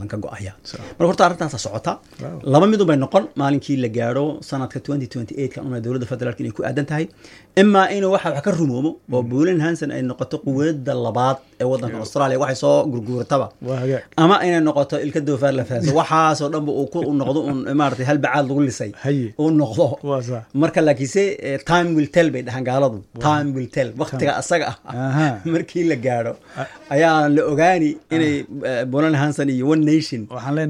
ka go-aya marka horta arrintaasa socota laba midun bay noqon maalinkii la gaadho sanadka twenty twenty eight kan una dowladda federaalk inay ku aadan tahay imaa inuu waxa wax ka rumoomo oo buulin hanson ay noqoto quwada labaad ee waddanka australia waxay soo gurguurataba ama inay noqoto ilka doofaar la fahaso waxaasoo dhanba uu ku noqdo un maarata hal bacaad lagu lisay uu noqdo marka laakiinse time will tell bay dhahaan gaaladu time will tell waktiga asaga ah markii la gaadho ayaa la ogaani inay bulan hanson iyo one nation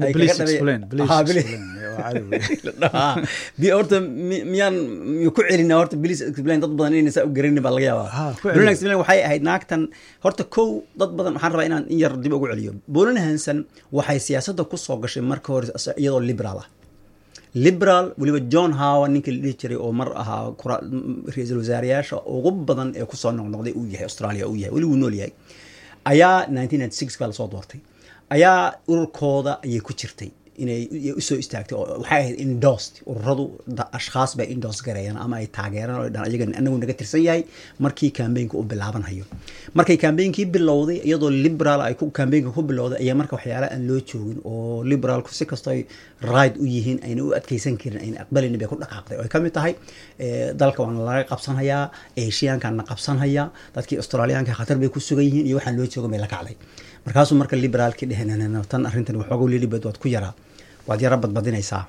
horta miyaan ku celina horta police explain dad badan inayna saa u garanin baa laga yaabaa bulan explain waxay ahayd naagtan horta kow dad badan waxaan rabaa inaan in yar dib ugu celiyo bulan hanson waxay siyaasadda ku soo gashay marka hore iyadoo liberal ah liberal weliba john hower ninka la dhihi jiray oo mar ahaa ra-iisul wasaareyaasha ugu badan ee kusoo noqnoqday uu yahay australia uu yahay weli wuu nool yahay ayaa nineteen ninety six baa lasoo doortay ayaa ururkooda ayay ku jirtay inay usoo istaagtay oo waxay ahayd indost ururadu ashkhaas bay indos gareeyaan ama ay taageeraan oo dhan ayaga anagu naga tirsan yahay markii kambeynka u bilaabanhayo markay kambeynkii bilowday iyadoo liberal ay kambeynka ku bilowday ayaa marka waxyaala aan loo joogin oo liberalku si kastoo ay right u yihiin ayna u adkeysan karin ayna aqbalin bay ku dhaqaaqday oo ay kamid tahay dalka waana laga qabsanhayaa eshiyaankaana qabsanhayaa dadkii australiyaanka khatar bay ku sugan yihiin iyo waxaan loo joogan bay la kacday markaasuu marka liberaalkii dheheen tan arrintan waxooga lilibad waad ku yaraa waad yaro badbadinaysaa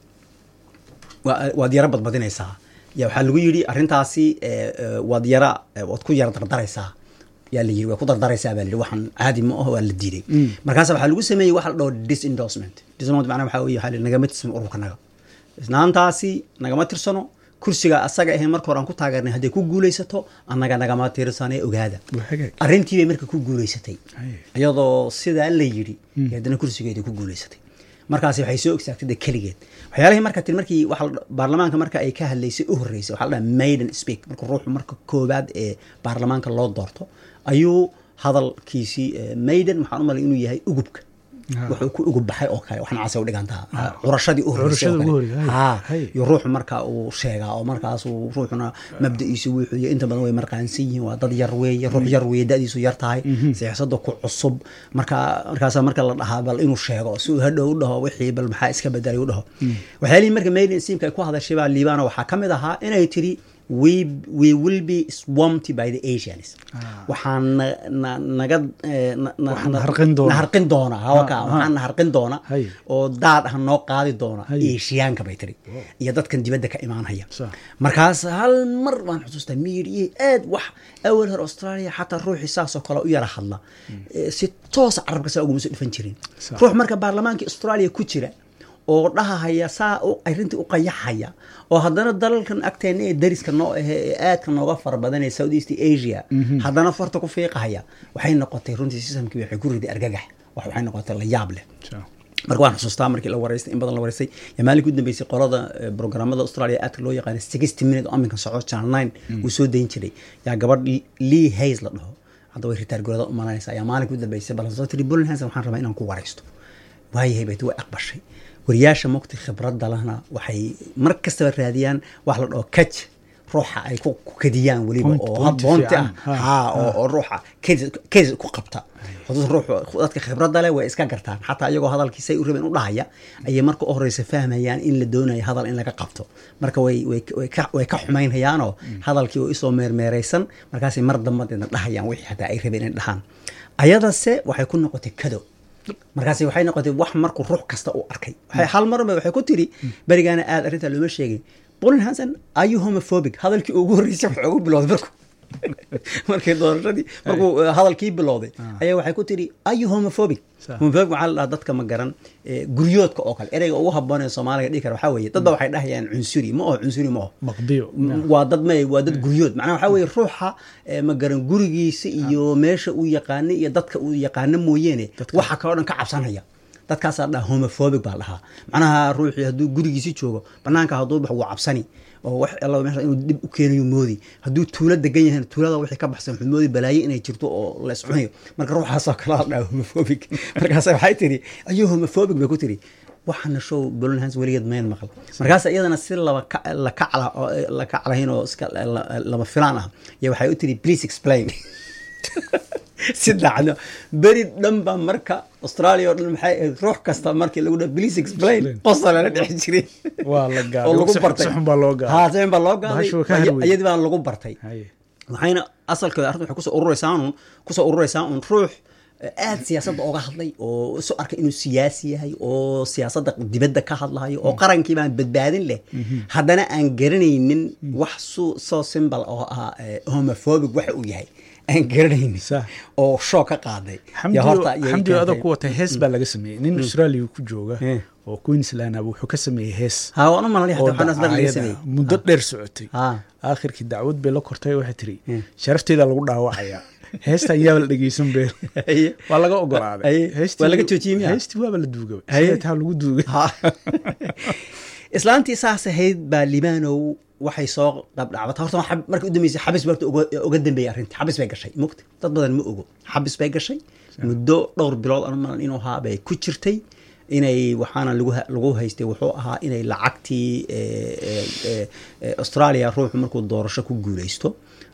waad yaro badbadinaysaa ya waxaa lagu yidhi arrintaasi waad yara waad ku yara dardaraysaa yaa la yiri waa ku dardaraysaa baa lihi waxaan caadi ma aho waa la diiday markaasa waxaa lagu sameeyey waxa la dhaho disendorsement disendorsement macnaha waxaa weye waxaa nagama tirsano ururka naga isnaantaasi nagama tirsano kursiga asaga ahayn marka hore aan ku taageernay hadday ku guulaysato annaga nagama tirsane ogaada arrintii bay marka ku guulaysatay iyadoo sidaa la yidhi haddana kursigeeda ku guulaysatay markaasi waxay soo ogsaagtay de keligeed waxyaalihii marka tiri markii waxa baarlamaanka marka ay ka hadlaysay u horreysay waxaa la dhaha maiden speak marka ruuxu marka koowaad ee baarlamaanka loo doorto ayuu hadalkiisii maiden waxaan u malay inuu yahay ugubka wuxuu ku ugub baxay oo kale waxna casa u dhigantaa curashadii u horreysay iyo ruuxu marka uu sheegaa oo markaas uu ruuxuna mabda'iisu wuxuu inta badan way marqaansan yihiin waa dad yar weeye ruux yar weeye da'diisu yar tahay siyaasadda ku cusub marka markaasa marka la dhahaa bal inuu sheego si uu hadhow u dhaho wixii bal maxaa iska bedelay u dhaho waxyaalihii marka maiden simka ay ku hadashay baa liibana waxaa ka mid ahaa inay tiri we, we will be swamped by the asians waxaan naga naharqin doona hawaka waxaan naharqin doona oo daad ah noo qaadi doona asiyaanka bay tiri iyo dadkan dibadda ka imaanhaya markaas hal mar waan xusuustaa miidiyey aad wax awal hore australia xataa ruuxii saasoo kale u yara hadla si toosa carabka saa uguma soo dhifan jirin ruux marka baarlamaanka australia ku jira oo dhahahaya saa arrintii u qayaxaya oo haddana dalalkan agteena ee dariska noo ahe ee aadka nooga fara badanee south east asia haddana farta ku fiiqahaya waxay noqotay runtii sistamkii waxay ku riday argagax waxay noqotay la yaab leh marka waan xusuustaa markii la wareystay in badan la wareystay yaa maalinka u dambeysay qolada programmada australia aadka loo yaqaana sixty minute oo aminka socdo channel nine uu soo dayn jiray yaa gabadh lee hays la dhaho hadda way ritaar gorada u malanaysa ayaa maalinka u dambeysay bal soo tiri bulan hanson waxaan rabaa inaan ku wareysto waayahay bayt way aqbashay wariyaasha mogta khibradda lahna waxay mar kastaba raadiyaan wax la dhaho kaj ruuxa ay ku kadiyaan weliba oo haboonti ah ha oo ruuxa kes ku qabta dadka khibradda leh way iska gartaan xataa iyagoo hadalkiisay u rabeen u dhahaya ayay marka u horeysa fahmayaan in la doonayo hadal in laga qabto marka way ka xumaynhayaanoo hadalkii oo isoo meermeeraysan markaasay mar dambadeedna dhahayaan wixii hataa ay rabeen in dhahaan ayadase waxay ku noqotay kado markaas waxay noqotay wax markuu ruux kasta uu arkay hal marba waxay ku tiri berigaana aad arrintaa looma sheegin bolin hanson ayu homophobic hadalkii ugu horreysay wax ugu bilowday marku markay doorashadii markuu hadalkii bilowday ayaa waxay ku tiri ayu homophobic homophobic waxaa la dhahaa dadka ma garan guryoodka oo kale ereyga ugu haboon ee soomaaliga dhihi kara waxaa weeye dad ba waxay dhahayaan cunsuri ma oho cunsuri ma oho waa dad may waa dad guryood macnaha waxaa weeye ruuxa ma garan gurigiisa iyo meesha uu yaqaana iyo dadka uu yaqaano mooyeene waxa kaloo dhan ka cabsanaya dadkaasaa dhaha homophobic baa dhahaa macnaha ruuxii hadduu gurigiisi joogo banaanka hadduu bax wuu cabsani oo wax alla meesha inuu dib u keenayo moodi hadduu tuulo degan yahay tuulada wixii ka baxsan wuxuu moodi balaaye inay jirto oo la iscunayo marka ruuxaasoo kale la dhaha homophobic markaas waxay tiri ayuu homophobic bay ku tiri waxaana show bolonhans weligeed mayn maqal markaas iyadana si la kaclahayn oo iska lama filaan ah iyo waxay u tiri please explain si daacadnimo beri dhan baa marka australia oo dhan maxay ahayd ruux kasta markii lagu dhaha please explain Explain. qosa lala dhex jiray waa la oo gaaday lagu si- bartay si xun baa loo gaaday haa si xun baa loo gaaday Bahashu waa ka harweyn. iyadii baa lagu bartay Haye. waxayna asalkeeda arrinta waxay kusoo ururaysaa un kusoo ururaysaa un ruux aad siyaasadda oga hadlay oo isu arkay inuu siyaasi yahay oo siyaasadda dibadda ka hadlayo oo qarankii baan badbaadin leh haddana aan garanaynin wax su soo simbal oo ah eh, homophobic waxa uu yahay aan garanaynin Sax. oo shoog ka qaaday Ya xamdiyo horta iyay xamdiyo adoo keentay. ku watay hees baa laga sameeyey nin australia ku jooga Eh. oo queensland ah wuxuu ka sameeyey hees haa waan u malalay oo hata waxaan asdar laga dacaayada sameeyey muddo dheer socotay haa aakhirkii dacwad bay la kortay waxay tiri Hmm. sharafteeda lagu dhaawacayaa heesta ayaaba la dhegeysan beel Haye. waa laga ogolaaday Haye. Heestii- Waa laga joojiyey miyaa? heestii waaba la duugay Haye. sidee taa lagu duugay Ha. islaantii saas ahayd baa libaanow waxay soo qabdhacbata horta waa xab- markii u dambeysay xabis baa horta uga- uga dambeeyay arrinta xabis bay gashay mugta dad badan ma ogo xabis bay gashay muddo dhowr bilood anu malan inuu ahaa bay ku jirtay inay waxaana lagu ha- lagu haystay wuxuu ahaa inay lacagtii eh, eh, eh, eh, australia ruuxu markuu doorasho ku guuleysto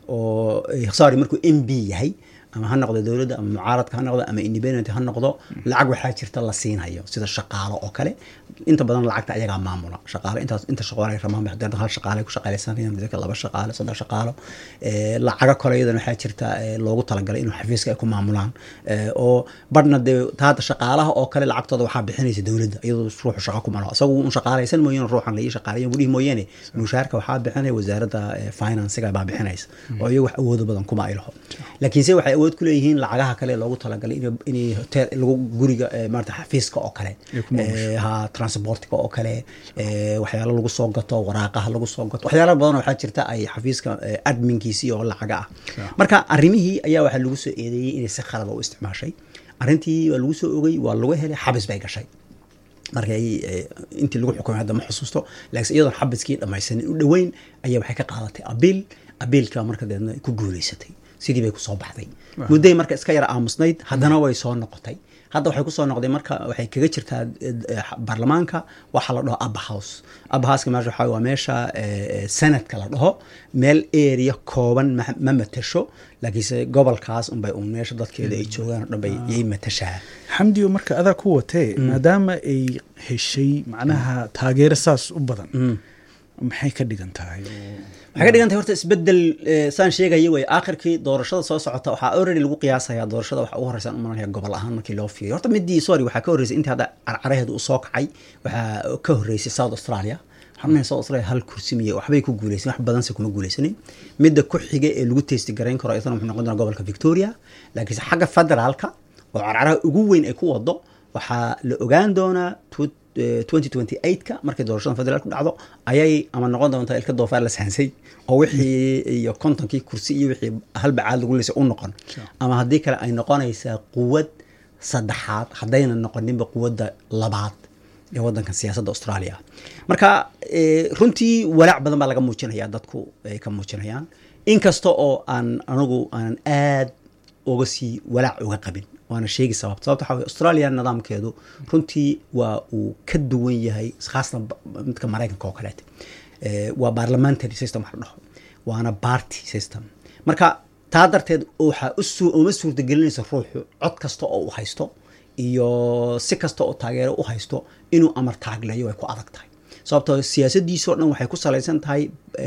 oo eh, sorry markuu m b yahay ama ha noqdo dowladda ama mucaaradka ha noqdo ama independent ha noqdo lacag waxaa jirta la siinhayo sida shaqaalo oo kale inta badan lacagta ayagaa maamula shaqaale intaas inta shaqaale ramaan hadda hal shaqaale ku shaqaaleysanayaan midka laba shaqaale saddex shaqaalo ee lacaga kale iyadana waxaa jirta ee loogu talagalay inuu xafiiska ay ku maamulaan ee oo badhna dee taada shaqaalaha oo kale lacagtooda waxaa bixinaysa dowladda iyadoo ruuxu shaqo ku malo isagu un shaqaaleysan mooyaane ruuxan laii shaqaaleyan budhihi mooyaane mushaarka waxaa bixinaya wasaaradda ee financiga baa bixinaysa oo iyagu wax awoodo badan kuma ay laho laakiinse waxay awood ku leeyihiin lacagaha kale loogu talagalay in inay hotel lagu guriga ee, maarata xafiiska oo kale Ay ku maamusho. ee, ha transportka oo kale ee, waxyaalo lagu soo gato waraaqaha lagu soo gato waxyaalo badan waxaa jirta ay xafiiska ee, adminkiisii oo lacaga ah marka arrimihii ayaa waxaa lagu soo eedeeyey inay si khalada u isticmaashay arrintii waa lagu soo ogay waa lagu helay xabis bay gashay markay eh, intii lagu xukumay hadda ma xusuusto laakiin iyadoon xabiskii dhammaysanin u dhoweyn ayaa waxay ka qaadatay abiil abiilka marka deedna ku guuleysatay sidii bay kusoo baxday mudday marka iska yara aamusnayd haddana way soo noqotay hadda waxay kusoo noqday marka waxay kaga jirtaa eh, eh, baarlamaanka waxaa la dhaho abba house abba houseka meesha waxaa waa meesha eh, eh, senadka la dhaho meel area kooban ma ma matasho laakiinse gobolkaas unbay un meesha dadkeeda ay joogaan oo dhan bay yay matashaa xamdiyo marka adaa ku watee maadaama ay heshay macnaha taageero saas u badan maxay ka dhigan tahay oo- waxay ka dhigan tahay horta isbedel eh, saan sheegaya wey aakhirkii doorashada soo socota waxaa already lagu qiyaasaya doorashada waxa ugu horeysa umalanaya gobol ahaan markii loo fiiriyo horta midii sorry waxaa ka horreysay intii hadda carcaraheedu uu soo kacay waxaa ka horreysay south australia xubnaha south australia hal kursi miye waxbay ku guuleysan wax badanse kuma guuleysanin midda ku xiga ee lagu testi garayn karo isna wuxuu noqon doonaa gobolka victoria laakiinse xagga federaalka oo carcaraha ugu weyn ay ku wado waxaa la ogaan doonaa tw- eh, 2028ka markay doorashada federaalku dhacdo ayay ama noqon doontaa ilka doofaar la sahansay oo wixii iyo kontonkii kursi iyo wixii halbacaad lagu leysay u noqon Sure. ama haddii kale ay noqonaysaa quwad saddexaad haddayna noqoninba quwadda labaad ee wadankan siyaasadda australia marka eh, runtii walaac badan baa laga muujinaya dadku ay ka muujinayaan inkasta oo aan anigu aanan aad uga sii walaac uga qabin waana sheegi sababta sababta waxaa weye australia nidaamkeedu runtii waa uu ka duwan yahay khaasatan ba- midka maraykanka oo kaleete Eh, waa parliamentary system wax la dhaho waana party system marka taa darteed waxaa u suu uma suurtagelinaysa ruuxu cod kasta oo uu haysto iyo si kasta oo taageero u haysto inuu amar taagleeyo way ku adag tahay sababtoo siyaasadiisoo dhan waxay ku salaysan tahay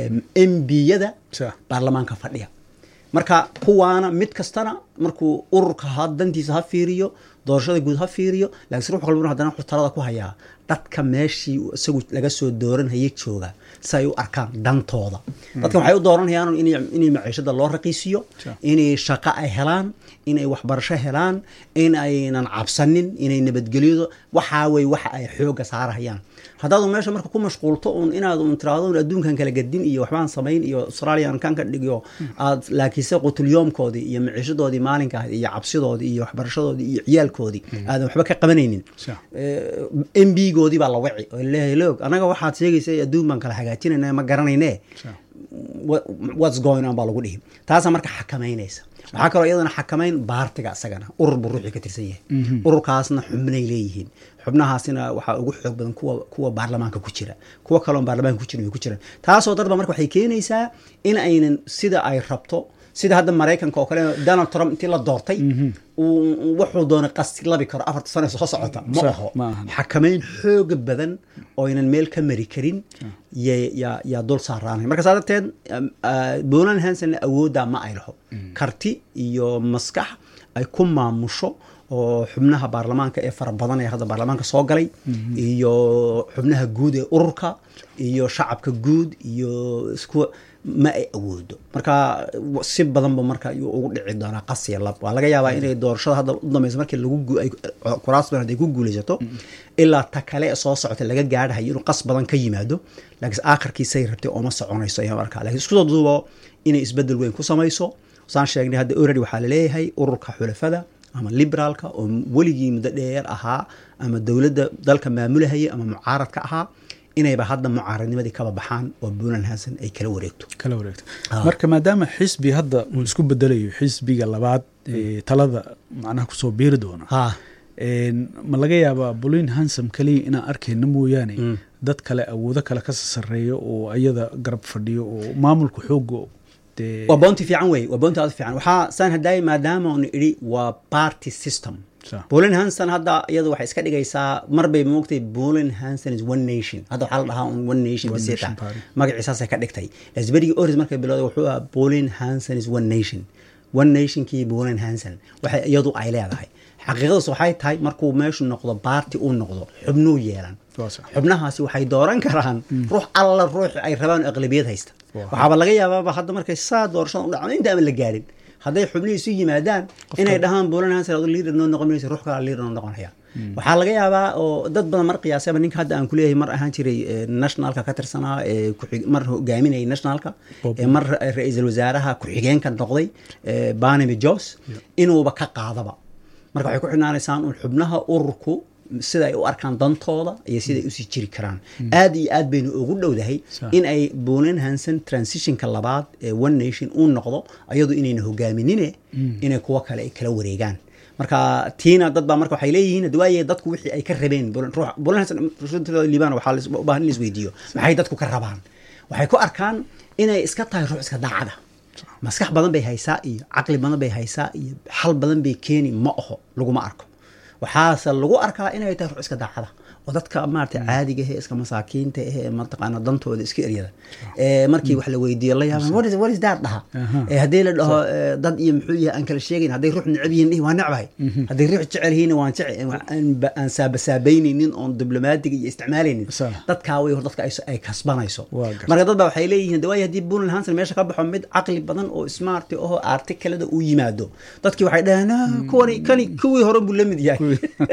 mbiyada Sa- baarlamaanka fadhiya marka kuwaana mid kastana markuu ururka ha dantiisa ha fiiriyo doorashada guud ha fiiriyo laakiin ruux walbana haddana wuxuu talada ku hayaa dadka meeshii uu isagu laga soo dooranhayay jooga si ay u arkaan dantooda dadkan waxay u dooranayaan inay inay maciishada loo raqiisiyo Sure. inay shaqo ay helaan inay waxbarasho helaan in aynan cabsanin inay nabadgelyado waxaa wey waxa ay xooga saarahayaan haddaadu meesha marka ku mashquulto un inaad un tiraahdo un adduunkan kala gadin iyo waxbaan samayn iyo australian kan ka dhigiyo aad laakiinse qutulyoomkoodii iyo maciishadoodii maalinka ahayd iyo cabsidoodii iyo waxbarashadoodii iyo ciyaalkoodii aadan waxba ka qabanaynin Sure. m b goodii baa la waci oo leeyahay loog anaga waxaad sheegaysa adduun baan kala hagaajinayna ma garanayne Sure. What- what's going on baa lagu dhihi taasaa marka xakamaynaysa waxaa kaloo iyadana xakamayn baartiga isagana urur buu ruuxii ka tirsan yahay ururkaasna xubnay leeyihiin xubnahaasina waxaa ugu xoog badan kuwa kuwa baarlamaanka ku jira kuwa kaloon baarlamaanka ku jirin way ku jiraan taasoo darba marka waxay keenaysaa in aynan sida ay rabto sida hadda maraykanka oo kale donald trump intii la doortay uu- wuxuu doonay qasti labi karo afarta sano soo socota ma Sax, aho ma ahan. xakamayn xooga badan oo aynan meel ka mari karin ya- yaa yaa dul saaraanay marka saa darteed um, ah, Bolan Hansen awooddaa ma ay laho karti iyo maskax ay ku maamusho oo xubnaha baarlamaanka ee fara badan ee hadda baarlamaanka soo galay iyo xubnaha guud ee ururka iyo shacabka guud iyo isku ma ay awoodo marka w- si badanba marka ayuu ugu dhici doonaa qasiya lab waa laga yaabaa inay doorashada hadda u dambeysa markii lagu gu- ay- kuraas badan hadday ku guuleysato ilaa ta kale ee soo socota laga gaadhayo inuu qas badan ka yimaado laakiin aakhirkiisay rabtay ooma soconayso ayaa markaa laakiin isku soo duubo inay isbedel weyn ku samayso saan sheegnay hadda already waxaa laleeyahay ururka xulafada ama liberaalka oo weligii muddo dheer ahaa ama dowladda dalka maamulahaya ama mucaaradka ahaa inayba hadda mucaaradnimadii kaba baxaan oo Bolan Hansen ay kala wareegto kala wareegto Ah. marka maadaama xisbi hadda uu isku bedelayo xisbiga labaad ee talada macnaha kusoo biiri doona ha Een, ma laga yaabaa bolin hansam keliya inaan arkayna mooyaane Mm. dad kale awoodo kale ka sarreeyo oo ayada garab fadhiyo oo maamulka xooga dee waa bounty fiican wey waa bounty aad u fiican waxaa saan haddaay maadaama unu idhi waa party system Sax. Bolin Hansen hadda iyadu waxay iska dhigaysaa mar bay moogtay Bolin Hansen is one nation hadda waxaa la dhahaa un one nation One biseta nation party. magaciisaasay ka dhigtay lasberigii oris markay bilowday wuxuu ahaa Bolin Hansen is one nation one nationkii Bolin Hansen waxay iyadu ay leedahay xaqiiqadaas waxay tahay markuu meeshu noqdo baarti uu noqdo xubnuu yeelan Waa sax. xubnahaasi waxay dooran karaan ruux alla ruux ay rabaan oo aqlabiyad haysta Waa. waxaaba laga yaabaaba hadda markay saa doorashada u dhacdo inta aan la gaarin hadday xubnihii isu yimaadaan inay dhahaan Bolan Hansen adu leader noo noqon maysa ruux kale leader noo noqonaya waxaa laga yaabaa oo dad badan mar qiyaasaba ninka hadda aan kuleeyahay mar ahaan jiray eh, nationalka ka tirsanaa ee ku-xig- mar hogaaminayay nationalka Bob. ee mar ra- ra-iisul wasaaraha ku-xigeenka noqday eh, Barnaby Jones inuuba ka qaadaba marka waxay ku xidhnaanaysaan un xubnaha ururku sida ay u arkaan dantooda iyo sida ay usii jiri karaan aad iyo aad baynu ugu dhowdahay Sax. in ay Bolan Hansen transitionka labaad ee one nation uu noqdo ayadu inayna hogaaminine inay kuwa kale ay kala wareegaan marka tiina dad baa marka waxay leeyihiin hadda waaye dadku wixii ay ka rabeen Bolan- ruux- Bolan Hansen runtii liibaan waxaa la is- u baahan in la isweydiiyo maxay dadku ka rabaan waxay ku arkaan inay iska tahay ruux iska daacada maskax badan bay haysaa iyo caqli badan bay haysaa iyo xal badan bay keeni ma aho laguma arko waxaase lagu arkaa inay tahay ruux iska daacada oo dadka maarata caadiga ahee iska masaakiinta ahee mataqaana dantooda iska eryada ee markii wax la weydiiyo la yaaban what is what is that dhaha Aha. ee haddii la dhaho ee, dad iyo muxuu yahay aan kala sheegayn hadday ruux necab yihiin dhihi waa necbahay hadday ruux jecel yihiin waan jecel aan ba- aan saabasaabaynaynin oon diblomaatiga iyo isticmaalaynin Sax. dadkaa way hor dadka ay ay kasbanayso Waa gartay. marka dad baa waxay leeyihiin de waayo haddii Bolan Hansen meesha ka baxo mid caqli badan oo smart oo artikelada uu yimaado dadkii waxay dhaheen "Ah, kuwani kani kuwii hore buu la mid yahay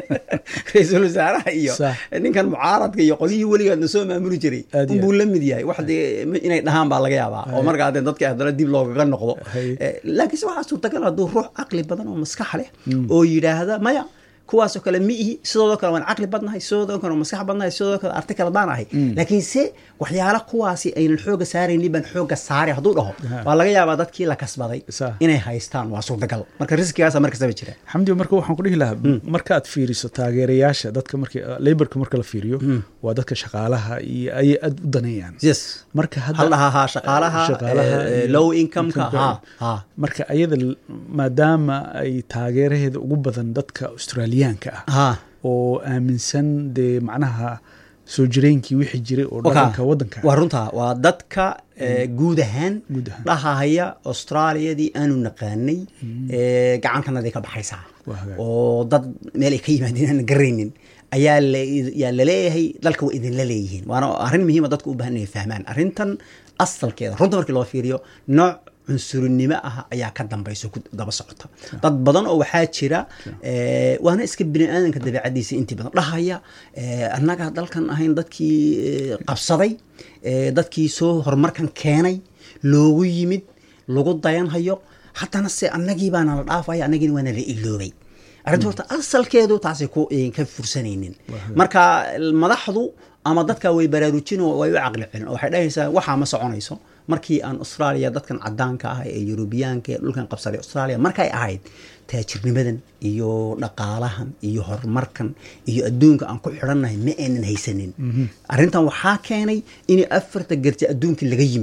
ra-iisul wasaaraha iyo Sax. ninkan mucaaradka iyo qolihii weligaadna soo maamuli jiray Aad iyo buu la mid yahay wax dee inay dhahaan baa laga yaabaa oo markaa dee dadka haddana dib loogaga noqdo Hay. Eh, laakiinse waxaa suurtagal hadduu ruux caqli badan oo maskax leh oo yidhaahda maya kuwaasoo kale ma ihi sidoodoo kale waan caqli badnahay sidoodoo kale waan maskax badnahay sidoodoo kale artikal baan ahay laakiinse waxyaala kuwaasi aynan xooga saaraynin baan xooga saaray hadduu dhaho Ha. waa laga yaabaa dadkii la kasbaday Sax. inay haystaan waa suurtagal marka riskigaasa markastaba jira xamdi marka waxaan ku dhihi lahaa markaad fiiriso taageerayaasha dadka marka laborka marka la fiiriyo waa dadka shaqaalaha iyo ayay aad u daneeyaan yes marka hal hadda dhahaa ha shaqaalaha Shaqaalaha eh, eh, iyo low incomeka income-ka. ha ha marka ayada l- maadaama ay taageeraheeda ugu badan dadka australiyaanka ah ha oo aaminsan dee macnaha soo jireenkii wixii jiray oo Waka. dhaqanka waddanka waa runta waa dadka eh, guud ahaan Guud ahaan. dhahahaya austraaliyadii aanu naqaanay eh, gacantanadii ka baxaysaa Waa hagaag. oo dad meel ay ka yimaadeen aan garaynin ayaa la- yaa laleeyahay dalka waa idinla leeyihiin waana arrin muhiima dadku u baahan inay fahmaan arrintan asalkeeda runta markii loo fiiriyo nooc cunsurinimo ah ayaa ka dambayso ku daba socota dad badan oo waxaa jira eh, waana iska bini aadanka dabeecadiisa intii badan dhahaya eh, annaga dalkan ahayn dadkii eh, qabsaday eh, dadkii soo horumarkan keenay loogu yimid lagu dayanhayo haddana se annagii baana la dhaafaya annagiina waana la iloobay arrinta horta asalkeedu taasay ku eh, ka fursanaynin marka madaxdu ama dadka way baraarujin oo way u caqli celin oo waxay dhahaysaa waxaa ma soconayso markii aan australia dadkan cadaanka ah ee yurubiyaanka ee dhulkan qabsaday australia markay ahayd taajirnimadan iyo dhaqaalahan iyo horumarkan iyo adduunka aan ku xidhannahay ma aynan haysanin arrintan waxaa keenay in afarta garti adduunkii laga yimid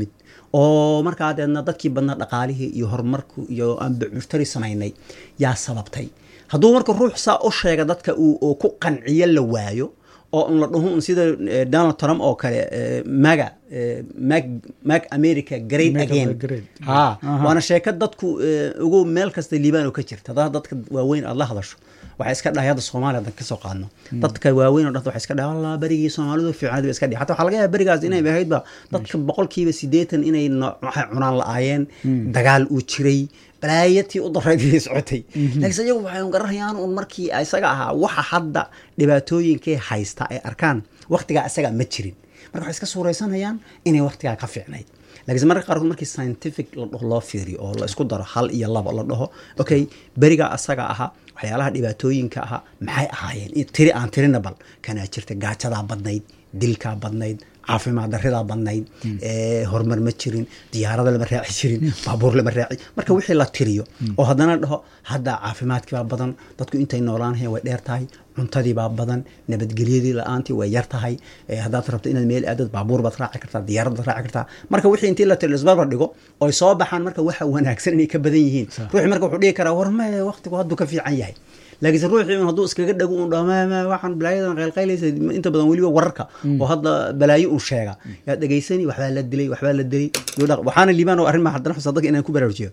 oo markaa deedna dadkii badnaa dhaqaalihii iyo horumarku iyo aan bucbuctari samaynay yaa sababtay hadduu marka ruux saa u sheega dadka uu oo ku qanciyo la waayo oo un la dhaho un sida eh, donald trump oo kale eh, maga eh, mag mag america great Make again America great. ha Aha. waana sheeko dadku eh, ugu meel kasta liibaan oo ka jirta haddaa dadka waaweyn aad la hadasho waxay iska dhahay hadda soomaaliya hadan kasoo qaadno dadka waaweyn oo dhan waxay iska dhahay allah berigii soomaalidu fiicnaad bay iska dhihi xataa waxaa laga yaaba berigaas inay ahaydba dadka boqolkiiba siddeetan inay no- waxay cunaan la-aayeen dagaal uu jiray balaayatii u darayd bay socotay laakiinse iyagu waxay un garanayaan un markii isaga ahaa waxa hadda dhibaatooyinkay haysta ay arkaan waqtigaa isaga ma jirin marka waxay iska suuraysanayaan inay waqtigaa ka fiicnayd laakiinse marka qaarkood markii scientific la dhaho loo fiiriyo oo la isku daro hal iyo labo la dhaho okay berigaa asaga ahaa waxyaalaha dhibaatooyinka ahaa maxay ahaayeen In tiri aan tirina bal kanaa jirta gaajadaa badnayd dilkaa badnayd caafimaad daridaa badnayd ee, horumar ma jirin diyaarada lama raaci jirin baabuur lama raaci marka wixii la tiriyo oo haddana dhaho hadda caafimaadkii baa badan dadku intay noolaanayeen way dheer tahay cuntadii baa badan nabadgelyadii la-aantii way yar tahay ee, haddaad rabto inaad meel aadad baabuur baad raaci kartaa diyaarad baad raaci kartaa marka wixii intii la tiri isbarbar dhigo oy soo baxaan marka waxa wanaagsan inay ka badan yihiin ruuxi marka wuxuu dhihi karaa war maye waqtigu hadduu ka fiican yahay laakiinse ruuxii un hadduu iskaga dhago un dhaho "Ma- ma- waxaan balaayadan qaylqaylaysa inta badan weliba wararka oo hadda balaayo un sheega yaa dhegaysani waxbaa la dilay waxbaa la dilay Iyo dhaq- waxaana liibaan oo arrin ma haddana xusaa dadka inaan ku baraarujiyo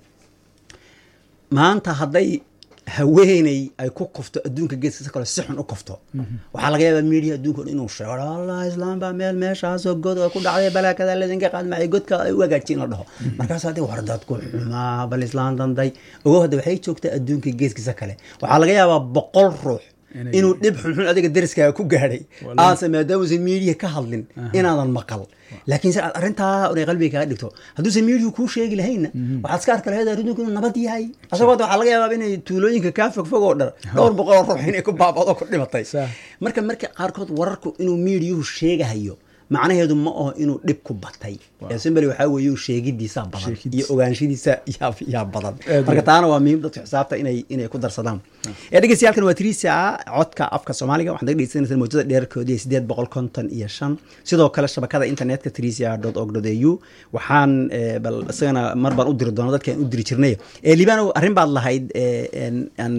maanta hadday haweeney ay ku kufto adduunka geeskiisa kale si xun u kufto waxaa laga yaabaa media adduunka o dhan inuu sheego allah islaam baa meel meeshaasoo god ay ku dhacday balaakada ladinka qaadmacay godka ay u hagaajin la dhaho markaas haddii war dadku xumaa bal islaam danday ogo hadda waxay joogtaa adduunka geeskiisa kale waxaa laga yaabaa boqol ruux Inay- inuu dhib xunxun adiga deriskaaga ku gaadhay Wallahi. aanse maadaamuusan media ka hadlin inaadan maqal laakiin se aad arrintaa unay qalbiga kaga dhigto hadduusan media kuu sheegi lahaynna waxaad iska arki lahayd arrintu inuu nabad yahay asagoo hadda waxaa laga yaabaa inay tuulooyinka kaa fogfog oo dhan dhowr boqol oo ruux inay ku baabado ku dhimatay Sax. marka marka qaarkood wararku inuu miidiyuhu sheegahayo macnaheedu ma aho inuu dhib ku batay ee simbali waxaa weeye sheegidiisa badan Sheegidiisa. iyo ogaanshadiisa yaa yaa badan Aad marka iyo- taana waa muhiim dadka xisaabta inay inay ku darsadaan ee dhegeystayaaalkan waa tiriisa codka afka soomaaliga waxaad naga dhegeysanaysaa mawjada dheerarkoodii iyo sideed boqol konton iyo shan sidoo kale shabakada internetka trisia dot org dot au waxaan eh, bal isagana mar baan u diri doona dadka aan u diri jirnay ee libaano arrin baad lahayd eh, en- aan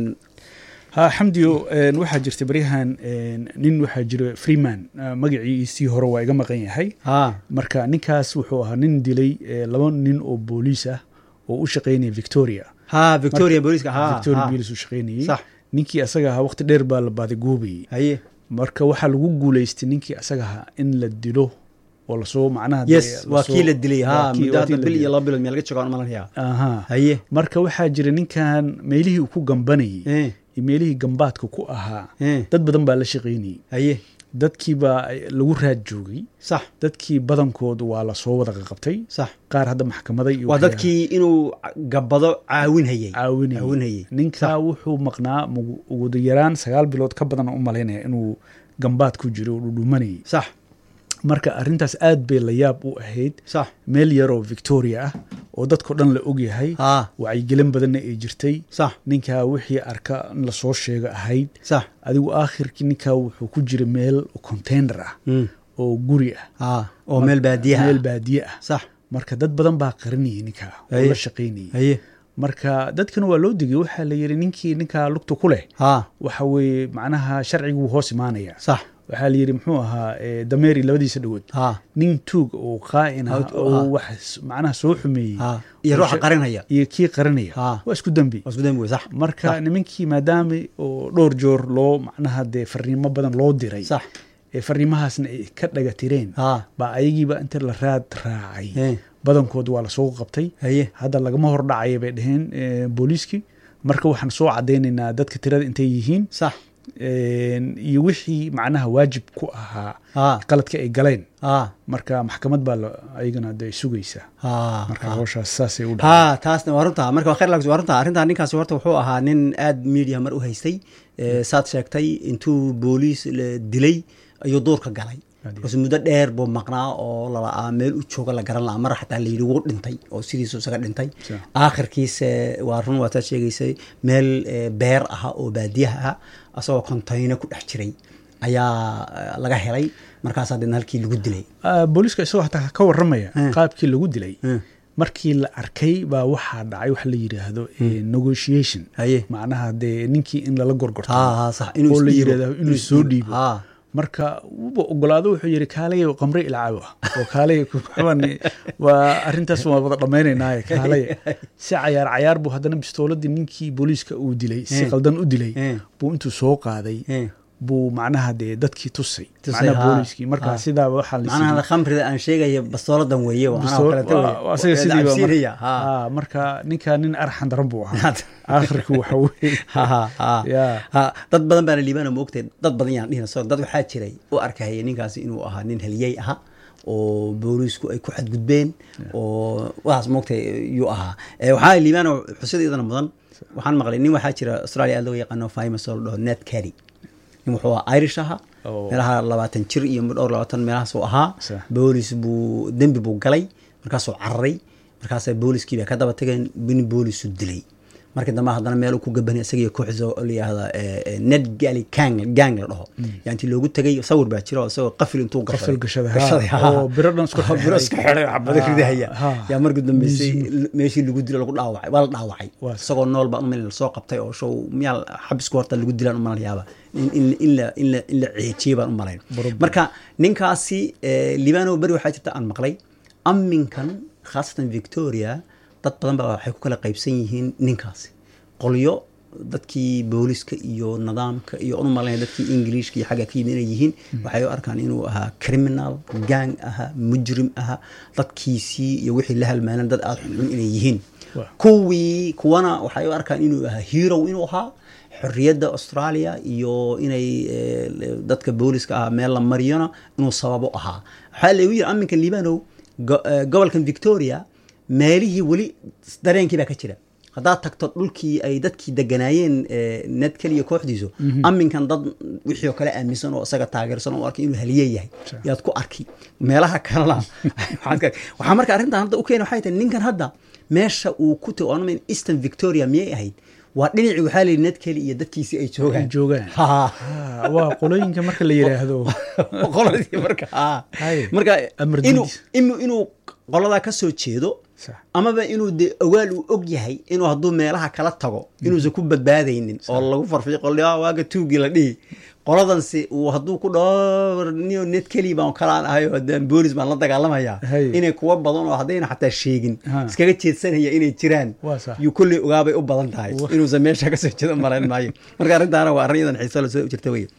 ha xamdiyo een, waxaa jirta baryahan een, nin waxaa jira freeman ah, magaciisii hore waa iga maqan yahay ha marka ninkaas wuxuu ahaa nin dilay eh, laba nin oo booliis ah oo u shaqaynaya victoria ha victoria booliska ha victoria ha. police u shaqaynayay Sax. ninkii asaga ahaa waqti dheer baa la baadigoobayay haye marka waxaa lagu guuleystay ninkii asaga ahaa in la dilo oo lasoo macnaha dee yes waa lasoo- kii la dilay ha waa kii- muddo waa kii hadda la bil iyo dilay. laba bilood meel laga joogo aan malanaya aha haye marka waxaa jira ninkan meelihii uu ku gambanayay Eh. iyo meelihii gambaadka ku ahaa Eh. dad badan baa la shaqaynayay haye dadkii baa lagu raad joogay sax dadkii badankood waa lasoo wada qabtay sax qaar hadda maxkamada iyo waa waxyaalaha dadkii inuu gabbado caawinhayay caawinayay caawinayay ninkaa wuxuu maqnaa mugu- ugu yaraan sagaal bilood ka badan u malaynaya inuu gambaad ku jiro oo dhudhumanayay sax marka arrintaas aad bay la yaab u ahayd sax meel yaroo victoria ah oo dadkao dhan la og yahay ha wacyigelin badanna ay jirtay sax ninkaa wixii arka in lasoo sheego ahayd sax adigu aakhirkii ninkaa wuxuu ku jira meel container ah Mm. oo guri ah ha oo meel baadiyaha meel ah. baadiye ah sax marka dad badan baa qarinayay ninkaa oo Haye. la shaqaynayay haye marka dadkana waa loo digay waxaa la yidhi ninkii ninkaa lugta ku leh ha waxa weeye macnaha sharcigu wuu hoos imaanaya sax waxaa la yidhi muxuu ahaa eh, dameeri labadiisa dhagood ha nin tuug oo qaa'in ah Out- oo ah. wax s- macnaha soo xumeeyey ha iyo oo ruuxa sha- qarinaya iyo kii qarinaya Ha. waa isku dembi waa isku dambi wey sax marka nimankii maadaama oo dhowr joor loo macnaha dee fariimo badan loo diray sax ee fariimahaasna ay ka dhaga tireen ha baa ayagiiba inta la raad raacay Eh. badankood waa lasoo qabtay haye hadda lagama hor dhacaya bay dhaheen eh, booliiskii marka waxaan soo cadaynaynaa dadka tirada intay yihiin sax een, iyo wixii macnaha waajib ku ahaa ha qaladka ay galeen ha marka maxkamad baa la- ayagana de sugaysa ha marka ha. hawshaas saasay u dhacday ha taasna waa runta marka waa khayr lags waa runta arrintaa ninkaasi horta wuxuu ahaa nin aad media mar u haystay Eh, saad sheegtay intuu booliis la dilay ayuu duurka galay Aad iyo bas muddo dheer buu maqnaa oo lala'aa meel u jooga la garan lahaa mar xataa la yidhi wuu dhintay oo sidiisu isaga dhintay Sa- aakhirkiise waa run waa taad sheegaysay meel eh, beer aha oo baadiyaha ah asagoo kontayno ku dhex jiray ayaa eh, laga helay markaasaa deedna halkii lagu dilay Ah, booliiska isagoo hataa ka waramaya Eh. qaabkii lagu dilay Eh. markii la arkay baa waxaa dhacay waxa la yidhaahdo eh, negotiation Haye. macnaha dee ninkii in lala gorgorto Ha, ha, sax, inuu oo la isdhiibo. yidhahdo inuu soo dhiibo Ha. marka wuba ogolaado wuxuu yidhi kaalay qamre ilcaabo ah oo kaalay kuxuban waa arrintaas waa wada dhammaynaynaaye kaalay si cayaar cayaar buu haddana bistooladii ninkii booliiska uu dilay si Eh. qaldan u dilay Eh. buu intuu soo qaaday Eh. buu macnaha dee dadkii tusay Tusay, macnaha ha. booliiskii marka Ha. sidaaba waxaa la macnaha khamrida aan sheegaya bastooladan weeye waa anaa Bistool- kalete waa- weeye. waa asaga Waa sidii baa mar- cabsiinaya, ha. Ah, marka ninka nin arxan daran buu ahaa aakhirku waxa weye Ha, ha, ha. Ya. Ha, dad badan baana liibaana moogtay dad badan yaan dhihina so dad waxaa jiray u arkahaya ninkaasi inuu ahaa nin haliyey aha oo booliisku ay ku xadgudbeen oo waxaas moogtay yuu ahaa Eh, waxaa liibaana xusida iyadana mudan waxaan maqlay nin waxaa jira australia aad looga yaqaano famous oo la dhaho ned carry nin wuxuu ahaa irish aha Oh. meelaha labaatan jir iyo dhowr labaatan meelahaasuu ahaa Sax. boolis buu dembi buu galay markaasuu cararay markaasa booliskii baa ka daba tageen nin boolisu dilay markii dambe haddana meel uu ku gabanay isagiyo kooxdiisa oo la yihahda ned gali gang gang la dhaho yaa intii loogu tegay sawir baa jira oo isagoo qafil intuu Qafil gashaday, ha. gashaday ha. Oo biro dhan isku Oo biro xidhay. isku xidhay oo xabado Ha, ridahaya ha. yaa markii dambeysay meeshii lagu dilo lagu dhaawacay waa la dhaawacay Waa isagoo nool baa umil lasoo qabtay oo show miyaa xabisku horta lagu dilaan umalan yaaba in in in la in la in la ceejiyey baan u malayn Baro- marka ninkaasi eh, libano beri waxaa jirta aan maqlay aminkan khaasatan victoria dad badan baa waxay ku kala qaybsan yihiin ninkaasi qolyo dadkii booliska iyo nidaamka iyo anu malaynaya dadkii ingiliishka iyo xagga ka yimid inay yihiin waxay u arkaan inuu ahaa criminal gang aha mujrim aha dadkiisii iyo wixii la halmaanan dad aada xunxun inay yihiin Waa. kuwii kuwana waxay u arkaan inuu ahaa hero inuu ahaa xorriyadda australia iyo inay eh, dadka booliska ahaa meel la mariyona inuu sababo ahaa waxaa lagu yiri aminka libanow go- eh, gobolkan victoria meelihii weli dareenkii baa ka jira haddaad tagto dhulkii ay dadkii deganaayeen eh, ned keliya kooxdiisu aminkan dad wixii oo kale aaminsan oo isaga taageersan oo arkay inuu haliye yahay Sure. yaad ku arki meelaha kalena waxaad ka- waxaa marka arrintan hadda u keena waxay tahay ninkan hadda meesha uu ku tago anuma eastern victoria miyay ahayd waa dhinacii waxaa la yidhi ned keli iyo dadkiisii ay joogaan Ay joogaan. Ha. Ah, waa qolooyinka marka la yidhaahdo qoladii marka ha. Haye. marka Amar inuu diidis. inuu inuu qoladaa ka soo jeedo Sax. amaba inuu de ogaal uu og yahay inuu hadduu meelaha kala tago inuusan ku badbaadaynin oo lagu farfiyo qol "Ah, waaga tuugii la dhihi qoladansi uu hadduu ku dhaho niyo ned keli baan kalaan ahay oo haddaan boolis baan la dagaalamaya Haye. inay kuwa badan oo haddayna xataa sheegin Ha. iskaga jeedsanaya inay jiraan Waa sax. yuu kolley ogaabay u badan tahay Wa- inuusan meesha kasoo jeedo malayn maayo marka arrintaana waa arrin yadan xiiso la soo jirta weye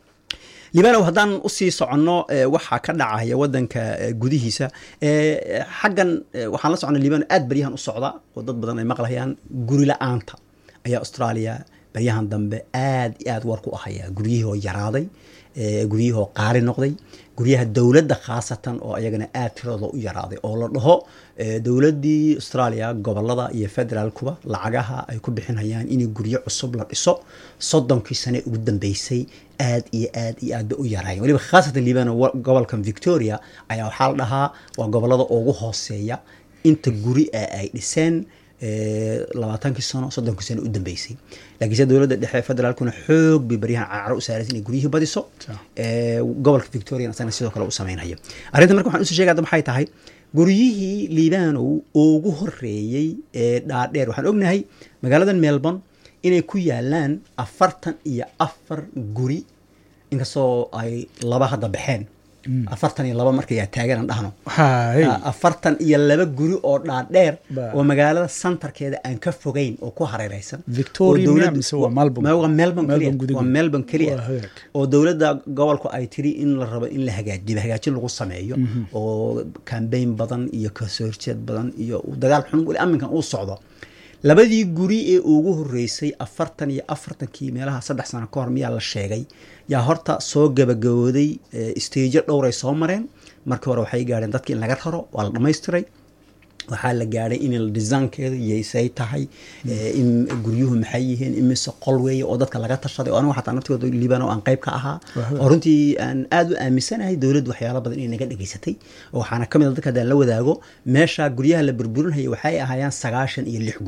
libanow haddaan usii soconno eh, waxaa ka dhacaya wadanka eh, gudihiisa eh, xaggan eh, waxaan la soconnay libano aad baryahan u socda oo dad badan ay maqlayaan guri la-aanta ayaa australia baryahan dambe aad iyo aad war ku ahaya guryihii oo yaraaday eh, guryihii oo qaali noqday guryaha dowladda khaasatan oo ayagana aad tiradooda u yaraaday oo la dhaho eh, dowladdii australia gobolada iyo federaalkuba lacagaha ay ku bixinayaan in guryo cusub la dhiso soddonkii sane ugu dambeysay aad iyo aad iyo aad ba u yaraayen weliba khaasatan libano wa- gobolkan victoria ayaa waxaa la dhahaa waa gobolada ugu hooseeya inta guri ee ay dhiseen eh, labaatankii sano soddonkii sano u dambeysay laakiinse dowladda dhexe federaalkuna xoog bay baryahan caaro u saaraysa inay guryihii badiso Sax. Eh, gobolka victoria asagana sidoo kale u sameynaya arrinta marka waxaan usoo sheegaya hadda maxay tahay guryihii liibanow ugu horeeyey ee dhaadheer waxaan ognahay magaaladan melbourne inay ku yaalaan afartan iyo afar guri inkastoo ay laba hadda baxeen afartan iyo laba markayaa taagan aan dhahno Haye. Ah, afartan iyo laba guri oo dhaadheer Ba- oo magaalada santarkeeda aan ka fogeyn oo ku hareereysan Victoria oo miyaa dowladdu- mise waa Melbourne? Ma- waa melbourne Melbourne keliya gudigeeda. waa melbourne keliya Waa hagaag. oo dowladda gobolku ay tiri in la rabo in la hagaajiyo hagaajin lagu sameeyo oo kambeyn badan iyo kasoo horjeed badan iyo uu dagaal xun weli aminkan uu socdo labadii guri ee ugu horeysay afartan iyo afartankii meelaha saddex sano ka hor miyaa la sheegay yaa horta soo gabagabooday stajo dhowray soo mareen markii hore waxay gaadheen dadki in laga raro waa la dhammaystiray waxaa la gaadhay in la desaankeeda yaysay tahay eh, in guryuhu maxay yihiin imise qol weeye oo dadka laga tashaday oo anigu xataa naftooda liibano aan qayb ka ahaa Wahaba. oo runtii aan aad u aaminsanahay dowladdu waxyaalo badan inay naga dhegaysatay oo waxaana ka mid a dadka haddaan la wadaago meesha guryaha la burburinaya waxay ahaayeen sagaashan iyo lix guri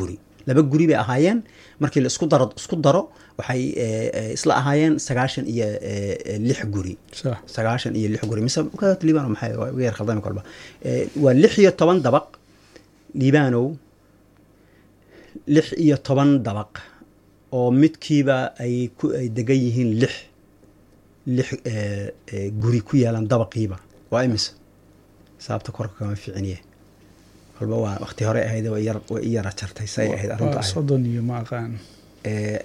laba guri bay ahaayeen markii la isku daro isku daro waxay eh, eh, isla ahaayeen sagaashan iyo eh, eh, lix guri sax sagaashan iyo lix guri mise liibano maxay waa iga yar khaldami kolba Eh, waa lix iyo toban dabaq liibanow lix iyo toban dabaq oo midkiiba ay ku ay degan yihiin lix lix eh, eh, guri ku yaalan dabaqiiba waa imise sababta korka kama ficiniye kolba waa waqti hore ahayd way yar way i yara jartay say ahayd arrinta waa ahayd soddon iyo ma aqaan Eh,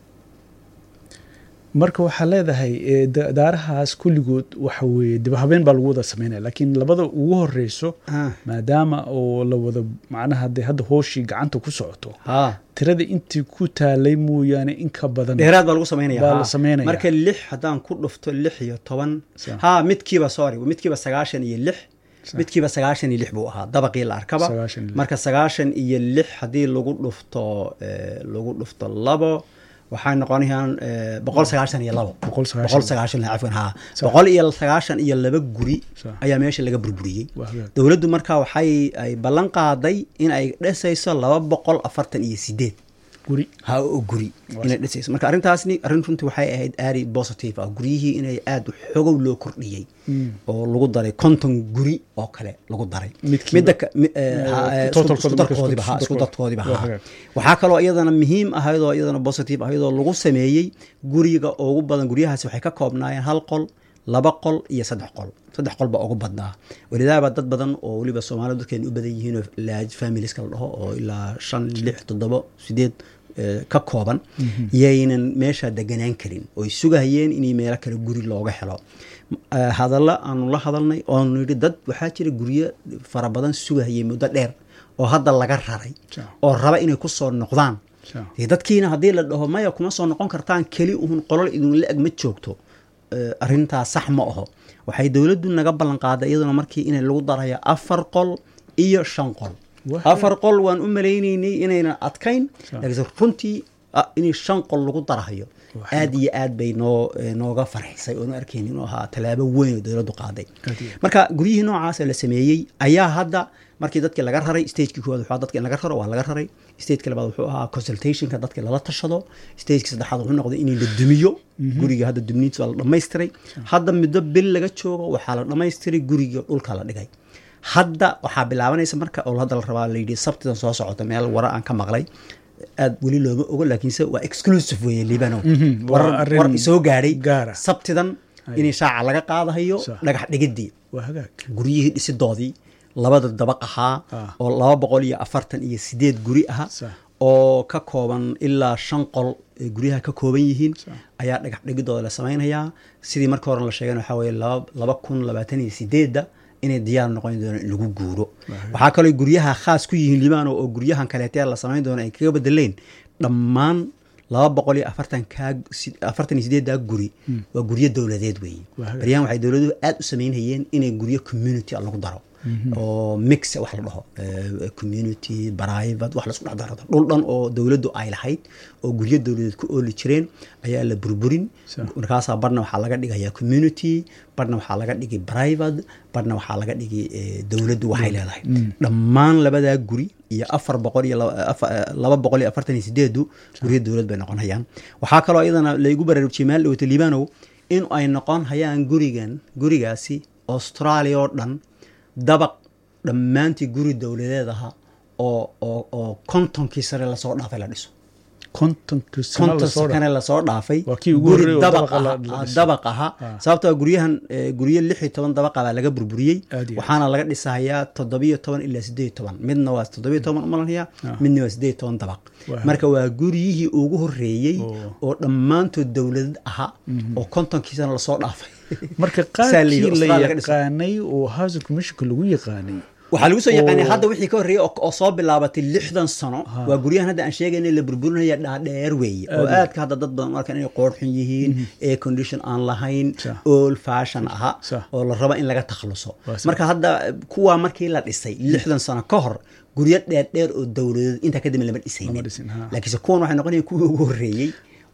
marka waxaa leedahay eh, da- daarahaas kulligood waxa weeye dib habeen baa lagu wada sameynaya laakiin labada ugu horeyso ah, maadaama oo la wada macnaha dee hadda hooshii gacanta ku socoto haa tirada intii ku taalay mooyaane in ka badan dheeraad baa lagu samaynaya Baa haa. la samaynaya. marka lix haddaan ku dhufto lix iyo toban Sa- ha midkiiba sorry midkiiba sagaashan iyo lix Sa- midkiiba sagaashan iyo lix buu ahaa dabaqii la arkaba Sagaashan iyo lix. marka sagaashan iyo lix haddii lagu dhufto eh, lagu dhufto labo waxay noqonayaan eh, boqol sagaashan iyo labo Boqol sagaashan. boqol sagaashan cafwan haa Sa- boqol iyo sagaashan iyo laba guri Sa- ayaa meesha laga burburiyey Waa hagaag. dowladdu marka waxay ay ballan qaaday in ay dhisayso laba boqol afartan iyo sideed guri ha oo guri inay dhisayso marka arrintaasni arrin runtii waxay ahayd aadi positive ah guryihii inay aada xogow loo kordhiyey oo lagu daray konton guri oo kale lagu daray Midkiiba. midda ka- mi- eh, Eh, ha- eh, totalkooda isku- isku marka darkoodiba isku- ha, isku isku darkoodiba Waa ha hagaag. waxaa kaloo iyadana muhiim ahayd oo iyadana positive ahayd oo lagu sameeyey guriga ugu badan guryahaasi waxay ka koobnaayeen hal qol laba qol iyo saddex qol saddex qol baa ugu badnaa welidaaba dad badan oo weliba soomaalida dadkeena u badan yihiin oo large familieska la dhaho oo ilaa shan lix toddobo sideed eh, ka kooban yaynan meesha deganaan karin oy sugahayeen inay meelo kale guri looga helo Eh, hadalla aanu la hadalnay oonu yidhi dad waxaa jira guryo fara badan sugahayay muddo dheer oo hadda laga raray Ja. oo raba inay ku soo noqdaan Ja. dee dadkiina haddii la dhaho maya kuma soo noqon kartaan keli uhun qolol idinla eg ma joogto Eh, arrintaas sax ma aho waxay dowladdu naga ballan qaaday iyaduna markii in lagu darayo afar qol iyo shan qol Wah. afar qol waan u maleynaynay inaynan adkayn Sa- laakiinse runtii ah, in shan qol lagu darahayo Wah. aad iyo aad bay noo eh, nooga farxisay oonu arkayni inuu ahaa tallaabo weyn oo dowladdu qaaday Aad iyo aad. marka guryihii noocaas la sameeyey ayaa hadda markii dadkii laga raray stagekii koowaad wuxuu ahaa dadka in laga raro waa laga raray stageka labaad wuxuu ahaa consultationka dadka lala tashado stageka saddexaad wuxuu noqday in la dumiyo guriga hadda dumniintis waa la dhamaystiray hadda muddo bil laga joogo waxaa la dhamaystiray guriga dhulka la dhigay hadda waxaa bilaabanaysa marka oo hadda la rabaa la yidhi sabtidan soo socota meel wara aan ka maqlay aad weli looma ogo laakiinse waa exclusive weeye libano Mhm, waa war arrin war soo gaadhay gaara. sabtidan in shaaca laga qaadahayo Sax. dhagax dhigidii waa hagaag guryihii dhisidoodii labada dabaq ahaa Ah. oo laba boqol iyo afartan iyo sideed guri aha Sax. oo ka kooban ilaa shan qol ee guryaha ka kooban yihiin Sax. ayaa dhagax dhigidooda la samaynayaa sidii marka hore la sheegana waxaa weeye laba laba kun labaatan iyo sideedda inay diyaar noqon doonaan in lagu guuro waxaa kaloo guryaha khaas ku yihiin libaano oo guryahan kaleetee la samayn doono ay kaga bedeleen dhammaan laba boqol iyo afartan kaa afartan iyo sideeddaa guri waa guryo dowladeed weeye Waa hagaag. baryahan waxay dowladuhu aad u samaynayeen inay guryo community ah lagu daro oo mix wax la dhaho eh, community private wax laisku dhex daro dhul dhan oo dowladdu ay lahayd oo guryo dowladeed ku ooli jireen ayaa la burburin Sa- markaasaa barna waxaa laga dhigayaa community barna waxaa laga dhigi private barna waxaa laga dhigi eh, dowladdu waxay leedahay dhammaan labadaa guri iyo afar boqol iyo laba- afa- eh, laba boqol iyo afartan iyo sideedu guryo dowlad bay noqon hayaan waxaa kaloo iyadana laygu baraarujiyay maal dhawata liibanow in ay noqon hayaan gurigan gurigaasi australia oo dhan dabaq dhammaantii guri dowladeed aha oo oo oo kontonkii sare lasoo dhaafay la dhiso kontonka sano konton lasoo dha- sakane lasoo dhaafay Waa kii ugu guri horreeyay oo dabaq dabaqa la- aha- la ah, dhisay. dabaq aha Ah. sababtoo ah guryahan eh, guryo lix iyo toban dabaqa baa laga burburiyey Aad iyo aad. waxaana laga dhisahayaa toddobiyo toban ilaa sideed iyo toban midna waa toddobiyo toban umalanaya Ah. midna waa sideed iyo toban dabaq Waa marka waa guryihii ugu horreeyey Oo. oo dhammaantood dowladad aha oo kontonkii sana lasoo dhaafay marka Saa la yidhi, qaadkii la Australia laga dhiso. yaqaanay oo housing commissionka lagu yaqaanay waxaa lagu soo yaqaanay Oo. hadda wixii ka horreeyey oo oo soo bilaabatay lixdan sano waa guryahan hadda aan sheegayna la burburinaya dhaadheer weeye oo Aad. aadka hadda dad badan u arkaan inay qoorxun yihiin air condition aan lahayn Sa. old fashion aha Sa. oo la rabo in laga takhaluso Waa sa. marka hadda kuwaa markii la dhisay lixdan sano ka hor guryo dheerdheer oo dowladeed intaa kadib lama dhisayn Lama dhisin, ha. laakiinse kuwan waxay noqonayaan kuwii ugu horreeyey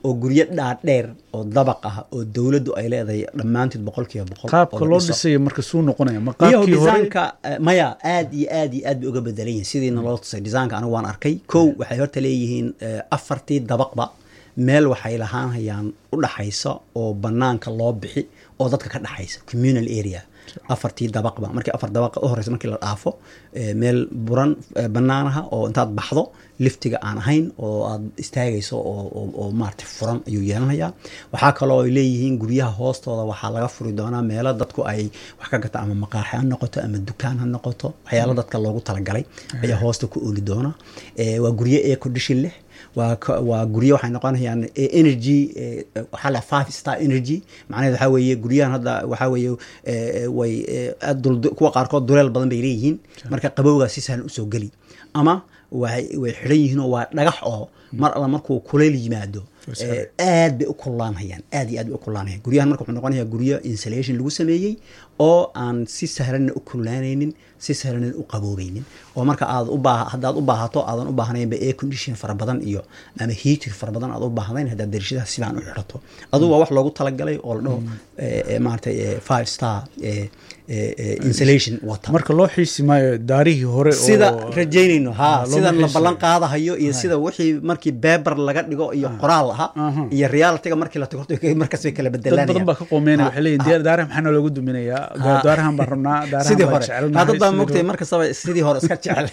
oo guryo dhaadheer oo dabaq ah oo dowladdu ay leedahay dhammaantood boqolkiiba boqol oo qaabka la loo dhiso. dhisay marka suu noqonaya ma iyaho qaabkii hore desaanka eh, maya aad iyo aad iyo aad bay uga bedelan yihiin sidiina loo tusay desaanka anigu waan arkay kow waxay horta leeyihiin eh, afartii dabaqba meel waxay lahaanhayaan u dhaxaysa oo banaanka loo bixi oo dadka ka dhaxaysa communal area afartii dabaqba markii afar dabaqa u horeysa markii la dhaafo eh, meel buran eh, banaanaha oo intaad baxdo liftiga aan ahayn oo aad istaagayso oo, oo, oo maarata furan ayuu yeelanayaa waxaa kaloo ay leeyihiin guryaha hoostooda waxaa laga furi doonaa meelo dadku ay wax ka gata ama maqaaxi ha noqoto ama dukaan ha noqoto waxyaalo dadka loogu talagalay ayaa hoosta ku ooli doona Eh, waa guryo air condition leh waa ka- waa guryo waxay noqonayaan eh, energy eh, waxaa la five star energy macnaheed waxaa weeye guryahan hadda waxaa weeye eh, way eh, aad dul- kuwa qaarkood duleel badan bay leeyihiin marka qabowgaa si sahlan usoo geli ama way way xidhan yihiin oo waa dhagax oo mar alla markuu kuleyl yimaado eh, aad bay u kululaanhayaan aad iyo aad bay u kululaanhayaan guryahan marka wuxuu noqonayaa guryo insulation lagu sameeyey oo aan si sahlanna u kululaanaynin si sahlanna u qaboobeynin oo marka aad u baa haddaad u baahato aadan u baahnaynba air condition fara badan iyo ama heater fara badan aad u baahdayn haddaad darishadaha sidaan u xidhato adugu waa wax loogu talagalay oo la dhaho eh, eh, maaragtay eh, five star eh, eh, eh, insulation wata marka loo xiisi maayo daarihii hore sida oo- rajaynayno ha Ah, loo sidan la xiisayo. ballan qaadahayo iyo sida wixii markii beber laga dhigo iyo qoraal aha Aha. iyo realityga markii la tago markaas bay kala dad bedelanayaan badan baa ka qoomeynaya Ha, waxay leeyihin ha. diyaar daaraha maxaa loogu duminayaa Ha. daarahan baan rabnaa daarahan sidii baan hore jecelnahay Ha, dad baa sidii mogtay hore. markastaba sidii hore iska jecel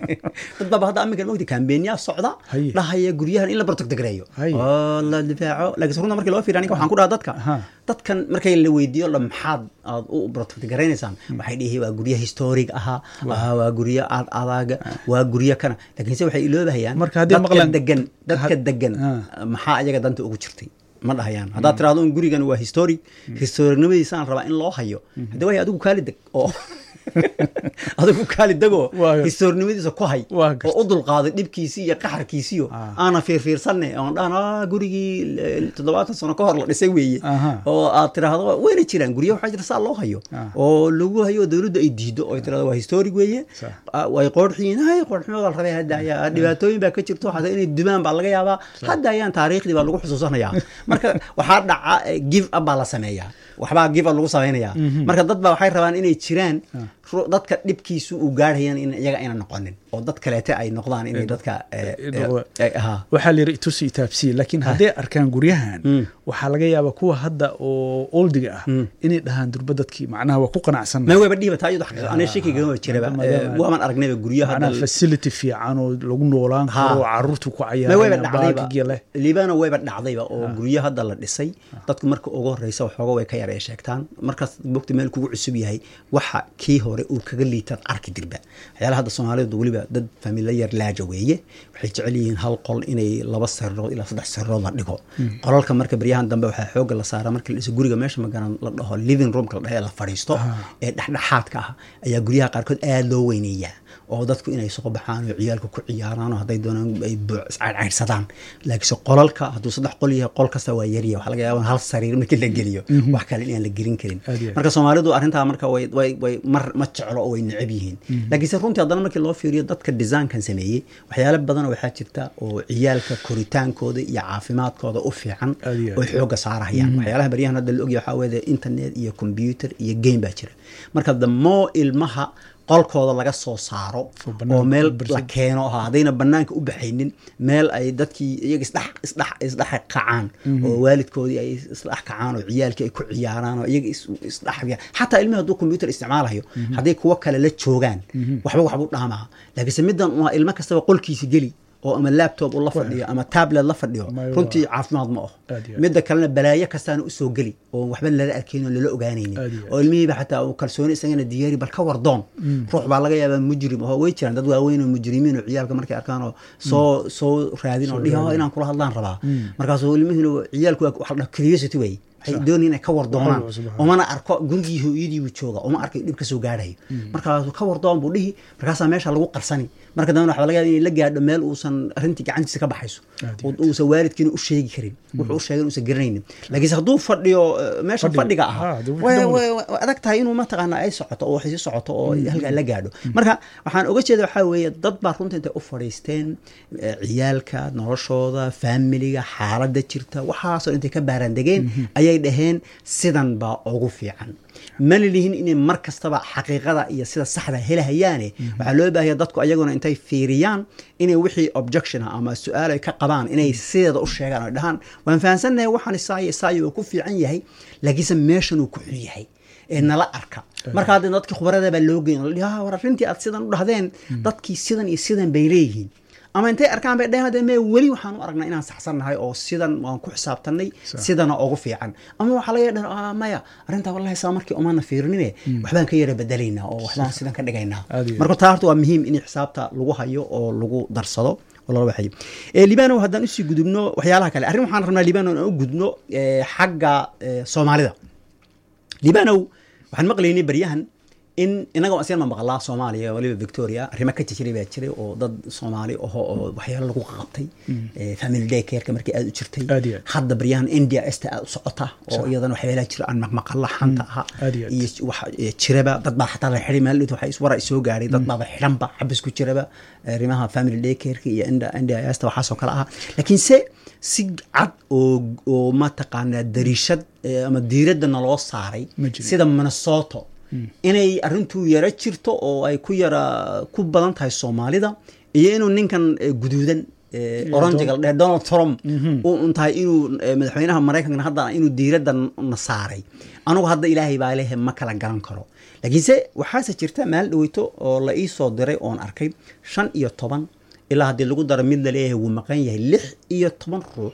dad baa hadda aminkan mogtay kambeeniyaa socda Haye. dhahaya guryahan in la protectgareeyo Haye. oo la difaaco laakiin runta markii loo fiiriyo aniga waxaan ku dhaha dadka Aha. dadkan markay la weydiiyo la maxaad aad u protectgaraynaysaan waxay dhihi waa guryo historic ahaa ah, waa guryo aad adaaga waa guryo kana laakiin se waxay iloobahayaan Marka haddii dadka maqlaan- degan dadka had- degan Ah. maxaa ayaga danta ugu jirtay ma dhahayaan haddaad tiraahdo un gurigan waa historic historicnimadiisaan rabaa in loo hayo hadde way adigu kaali deg oo adigu kaali degoo Waa- historicnimadiisa ku hay Waa gartay. oo u dulqaaday dhibkiisii iyo qaxarkiisiyo Ah. aana fiirfiirsanne oon dhahan "Ah, gurigii eh, toddobaatan sano ka hor la dhisay weeye Aha. oo aad tiraahdo wayna jiraan guryo waxaa jira saa loo hayo Ah. oo lagu hayo oo dowladdu ay diido oo ay tirahdo waa historic weeye Sax. Ah, way qoorxiin hay qoorximada la rabay hadda ayaa dhibaatooyin baa ka jirto xataa inay dumaan baa laga yaabaa hadda ayaan taariikhdii baa lagu xusuusanayaa marka waxaa dhaca eh, give up baa la sameeyaa waxbaa give up lagu samaynayaa marka dad baa waxay rabaan inay jiraan ru- dadka dhibkiisu uu gaarhayan in iyaga ayna noqonin oo dad kaleete ay noqdaan inay dadka eh, eh, eh, noqda- eh, ahaa. waxaa la yidhi itusi itaabsiye laakiin hadday arkaan guryahan waxaa laga yaabaa kuwa hadda oo oldiga ah inay dhahaan durba dadkii macnaha waa ku qanacsan ma wayba dhiiba taa iyadu xaqiiqa aniga shakigama jiraba maadaama- Eh, waaman aragnayba guryaha macnaha hadda facility fiican oo lagu noolaan Ha. karo oo caruurtu ku ma wayba cayaaraan dhacdayba baagiga leh liibana wayba dhacdayba oo guryo hadda la dhisay dadku marka ugu horeysa waxooga way ka yar ee sheegtaan markaas bogta meel kugu cusub yahay waxa kii hore uu kaga liitaad arki dirba waxyaalaha hadda soomaalidu weliba dad familiyar laaja weeye waxay jecel yihiin hal qol inay laba sarirood ilaa saddex sarirood la dhigo qolalka marka baryahan dambe waxaa xooga la saaraa marka la dhiso guriga meesha magaran la dhaho living roomka la dhaho ee la fadhiisto ee dhexdhexaadka ah ayaa guryaha qaarkood aada loo weyneeyaa oo dadku inay soo baxaan oo ciyaalka ku ciyaaraan oo hadday doonaan ay buuc iscaydhcaydhsadaan laakiinse qolalka hadduu saddex qol yahay qol kasta waa yarya waxaa laga yaaba in hal sariir markii la geliyo wax kale inaan la gelin karin Aad iyo aad. marka soomaalidu arrintaa marka way way way mar ma jeclo oo way necab yihiin laakiinse runtii haddana markii loo fiiriyo dadka desaankan sameeyey waxyaalo badan waxaa jirta oo ciyaalka koritaankooda iyo caafimaadkooda u fiican Aad iyo aad. oo xooga saarahayaan waxyaalaha baryahan hadda la ogyahay waxaa weeye internet iyo computer iyo game baa jira marka the more ilmaha qolkooda laga soo saaro Oo banaanka oo meel u barsid. la keeno ha haddayna banaanka u baxaynin meel ay dadkii iyaga isdhex isdhex isdhex kacaan oo waalidkoodii ay isdhex kacaan oo ciyaalkii ay ku ciyaaraan oo iyaga is- isdhex xataa ilmihi hadduu computer isticmaalayo hadday kuwo kale la joogaan waxba waxbuu dhaamaa laakiinse middan waa ilmo kastaba qolkiisa geli oo ama laptop uu la fadhiyo ama tablet la fadhiyo Mayo runtii waa- caafimaad ma aho Aad iyo aad. midda kalena balaayo kastaana usoo geli oo waxba lala arkayn oo lala ogaanaynin Aad iyo aad. oo ilmihiiba xataa uu kalsooni isagana diyaari bal ka wardoon ruux baa laga yaabaa mujrim oo way jiraan dad waaweyn oo mujrimiin oo ciyaalka markay arkaan oo soo soo raadin oo dhihi "Oh, inaan kula hadlaan rabaa markaasuu ilmihiina ciyaalku waa waxa la dhaha curiosity way waxay Sax. doonayaan inay ka wardoonaan Waxba cusub, umana arko gurigii hooyadii buu jooga uma arkayo dhib ka soo gaadhayo markaasuu ka wardoon buu dhihi markaasaa meesha lagu qarsani marka dambena waxaa laga yaaba inay la gaadho meel uusan arrintii gacantiisa ka baxayso Aad oo uusan waalidkiina u sheegi karin wuxuu u sheegay uusan garanaynin laakiinse hadduu fadhiyo eh, meesha Fadhiga. fadhiga Ah, ahaa dee wixii way- dhan way- way adag tahay inuu mataqaana ay socoto oo waxay sii socoto oo halkaa la gaadho marka waxaan oga jeeda waxaa weeye dad baa runta intay u fadhiisteen eh, ciyaalka noloshooda faamiliga xaaladda jirta waxaasoo intay ka baaraandegeen ayay dhaheen sidan baa ugu fiican mana lihin inay mar kastaba xaqiiqada iyo sida saxda helahayaane waxaa loo baahaya dadku ayaguna intay fiiriyaan inay wixii objection ah ama su-aal ay ka qabaan inay sideeda u sheegaan oo dhahaan waan fahansannahay waxaan isaayo isaayo uu ku fiican yahay laakiinse meeshan uu ku xun yahay ee nala arka marka hadda dadkii khubarada baa loo geyn la war arrintii aad sidan u dhahdeen dadkii sidan iyo sidan bay leeyihiin ama intay arkaan bay dhaheen me weli waxaan u aragnaa inaan saxsannahay oo sidan waan ku xisaabtanay Sax. sidana ugu fiican ama waxaa laga dhan ah maya arrintaa wallahi saa markii umaana fiirinine waxbaan ka yara bedelaynaa oo waxbaan sidan ka dhigaynaa Aad iyo marka taa horta waa muhiim in xisaabta lagu hayo oo lagu darsado oo lala waxayo Eh, libanow haddaan usii gudubno waxyaalaha kale arrin waxaan rabnaa libanow inaan u gudubno eh, xagga eh, soomaalida libanow waxaan maqlaynay baryahan in inaga asiyan ma maqlaa soomaaliya waliba victoria arrimo ka jijiray baa jiray oo dad soomaali aho oo waxyaalo lagu qabtay Eh, family day careka markii aad u jirtay Aad iyo aad. hadda baryahan india esta aad u socota oo Sax. iyadana waxyaalaha jira aan maqmaqalla xanta aha Aad iyo aad. iyo wax eh, jiraba dad baa xataa la xiray maalid waxa is- wara soo gaaray dad baaba xiranba xabis ku jiraba arrimaha family day careka iyo inda india esta waxaasoo kale aha laakiin se si cad oo oo mataqaanaa dariishad eh, ama diiradda naloo saaray Ma jirin. sida minnesota inay arrintuu yara jirto oo ay ku yara ku badan tahay soomaalida iyo inuu ninkan eh, guduudan eh, oranjiga la dhahe donald trump uu un tahay inuu eh, madaxweynaha maraykanka hadda inuu diiradda n- na saaray anugu hadda ilaahay baa lehe ma kala garan karo laakiinse waxaase jirta maal dhaweyto oo la ii soo diray oon arkay shan iyo toban ilaa haddii lagu daro mid la leeyahay wuu maqan yahay lix iyo toban ruux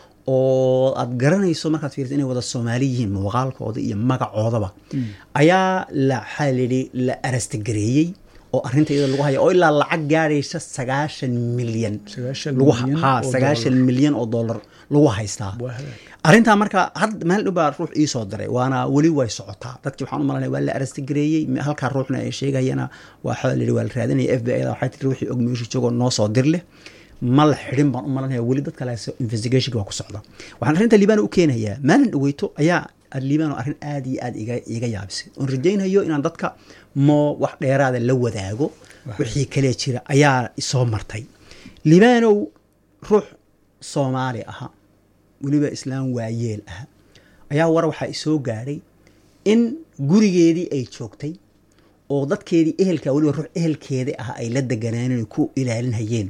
oo aad garanayso markaad fiiriso inay wada soomaali yihiin muuqaalkooda iyo magacoodaba ayaa la waxaa layidhi la arastagareeyey oo arrinta iyada lagu haya oo ilaa lacag gaadhaysa sagaashan milyan Sagaashan lagu milyan ha oo sagaashan milyan oo dollar lagu haystaa Waa hagaag. arrintaa marka had maalin dhow baa ruux ii soo diray waana weli way socotaa dadkii waxaan u malanaya waa la arastagareeyey me- halkaa ruuxna ay sheegayana waxaa la yidhi waa la raadinaya f b i da waxay tiri ruuxii og meeshu joogoo noo soo dir leh ma la xidhin baan u malanaya weli dad kale investigationka waa ku socda waxaan arrinta liibano u keenayaa maalin dhaweyto ayaa liibano arrin aad iyo aad iga iga yaabisay oon rajaynayo inaan dadka moo wax dheeraada la wadaago wixii kale jira ayaa isoo martay liibanow ruux soomaali aha weliba islaam waayeel ah ayaa war waxaa isoo gaadhay in gurigeedii ay joogtay oo dadkeedii ehelka weliba ruux ehelkeeda ah ay la deganaaneen ku ilaalinhayeen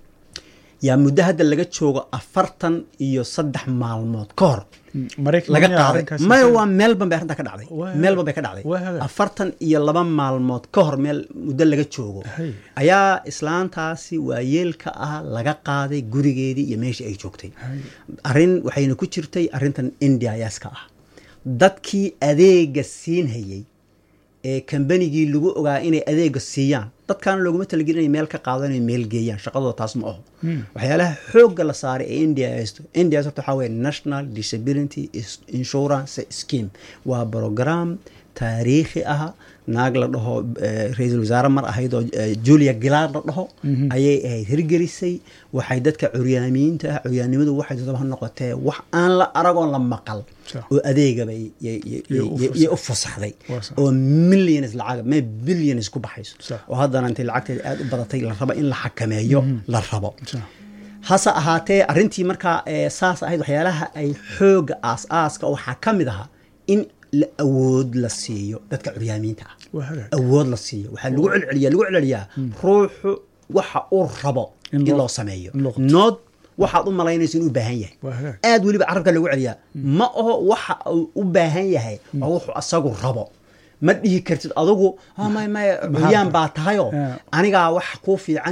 yaa muddo hadda laga joogo afartan iyo saddex maalmood ka hor maraykan laga miyaa qaaday arrinkaas maya isaga- waa melbourne bay arrintaa ka dhacday Waa- melbourne bay ka dhacday waa hagaag. afartan iyo laba maalmood ka hor meel muddo laga joogo Hay. ayaa islaantaasi waayeelka ah laga qaaday gurigeedii iyo meeshii ay joogtay Hay. arrin waxayna ku jirtay arrintan india yaaska ah dadkii adeega siinhayey ee kambanigii lagu ogaa inay adeega siiyaan dadkaana looguma talagelin inay meel ka qaado inay meel geeyaan shaqadooda taas ma aho waxyaalaha xoogga la saaray ee india haysto india horta waxaa weye national disability Is- insurance scheme waa program taariikhi ah naag la dhaho eh, ra-iisul wasaare mar ahayd oo eh, julia gillard la dhaho ayay ahayd hirgelisay waxay dadka curyaamiyiinta ah curyaannimadu waxay dadaba ha noqotee wax aan la aragoon la maqal Sax. oo adeegabay yay- yay- Yay u yay- yay u fasaxday Waa sax. oo millions lacag me billions ku baxayso Sax. oo haddana intay lacagteeda aad u badatay la rabo in la xakameeyo la rabo Sax. hase ahaatee arrintii markaa ee saas ahayd waxyaalaha ay xooga aas-aaska waxaa ka mid ahaa in la awood la siiyo dadka curyaamiinta ah waa hagaag. awood la siiyo waxaa lagu celceliya lagu celceliyaa ruuxu waxa uu rabo In in loo- loo sameeyo in loo qabto. nood waxaad u malaynayso inuu u baahan yahay Waa hagaag. aad weliba carabka lagu celiyaa ma aho waxa uu u baahan yahay waa wuxuu asagu rabo ma dhihi kartid adugu "Ah, may may curyaan baa tahayoo Yeah. anigaa wax kuu fiican og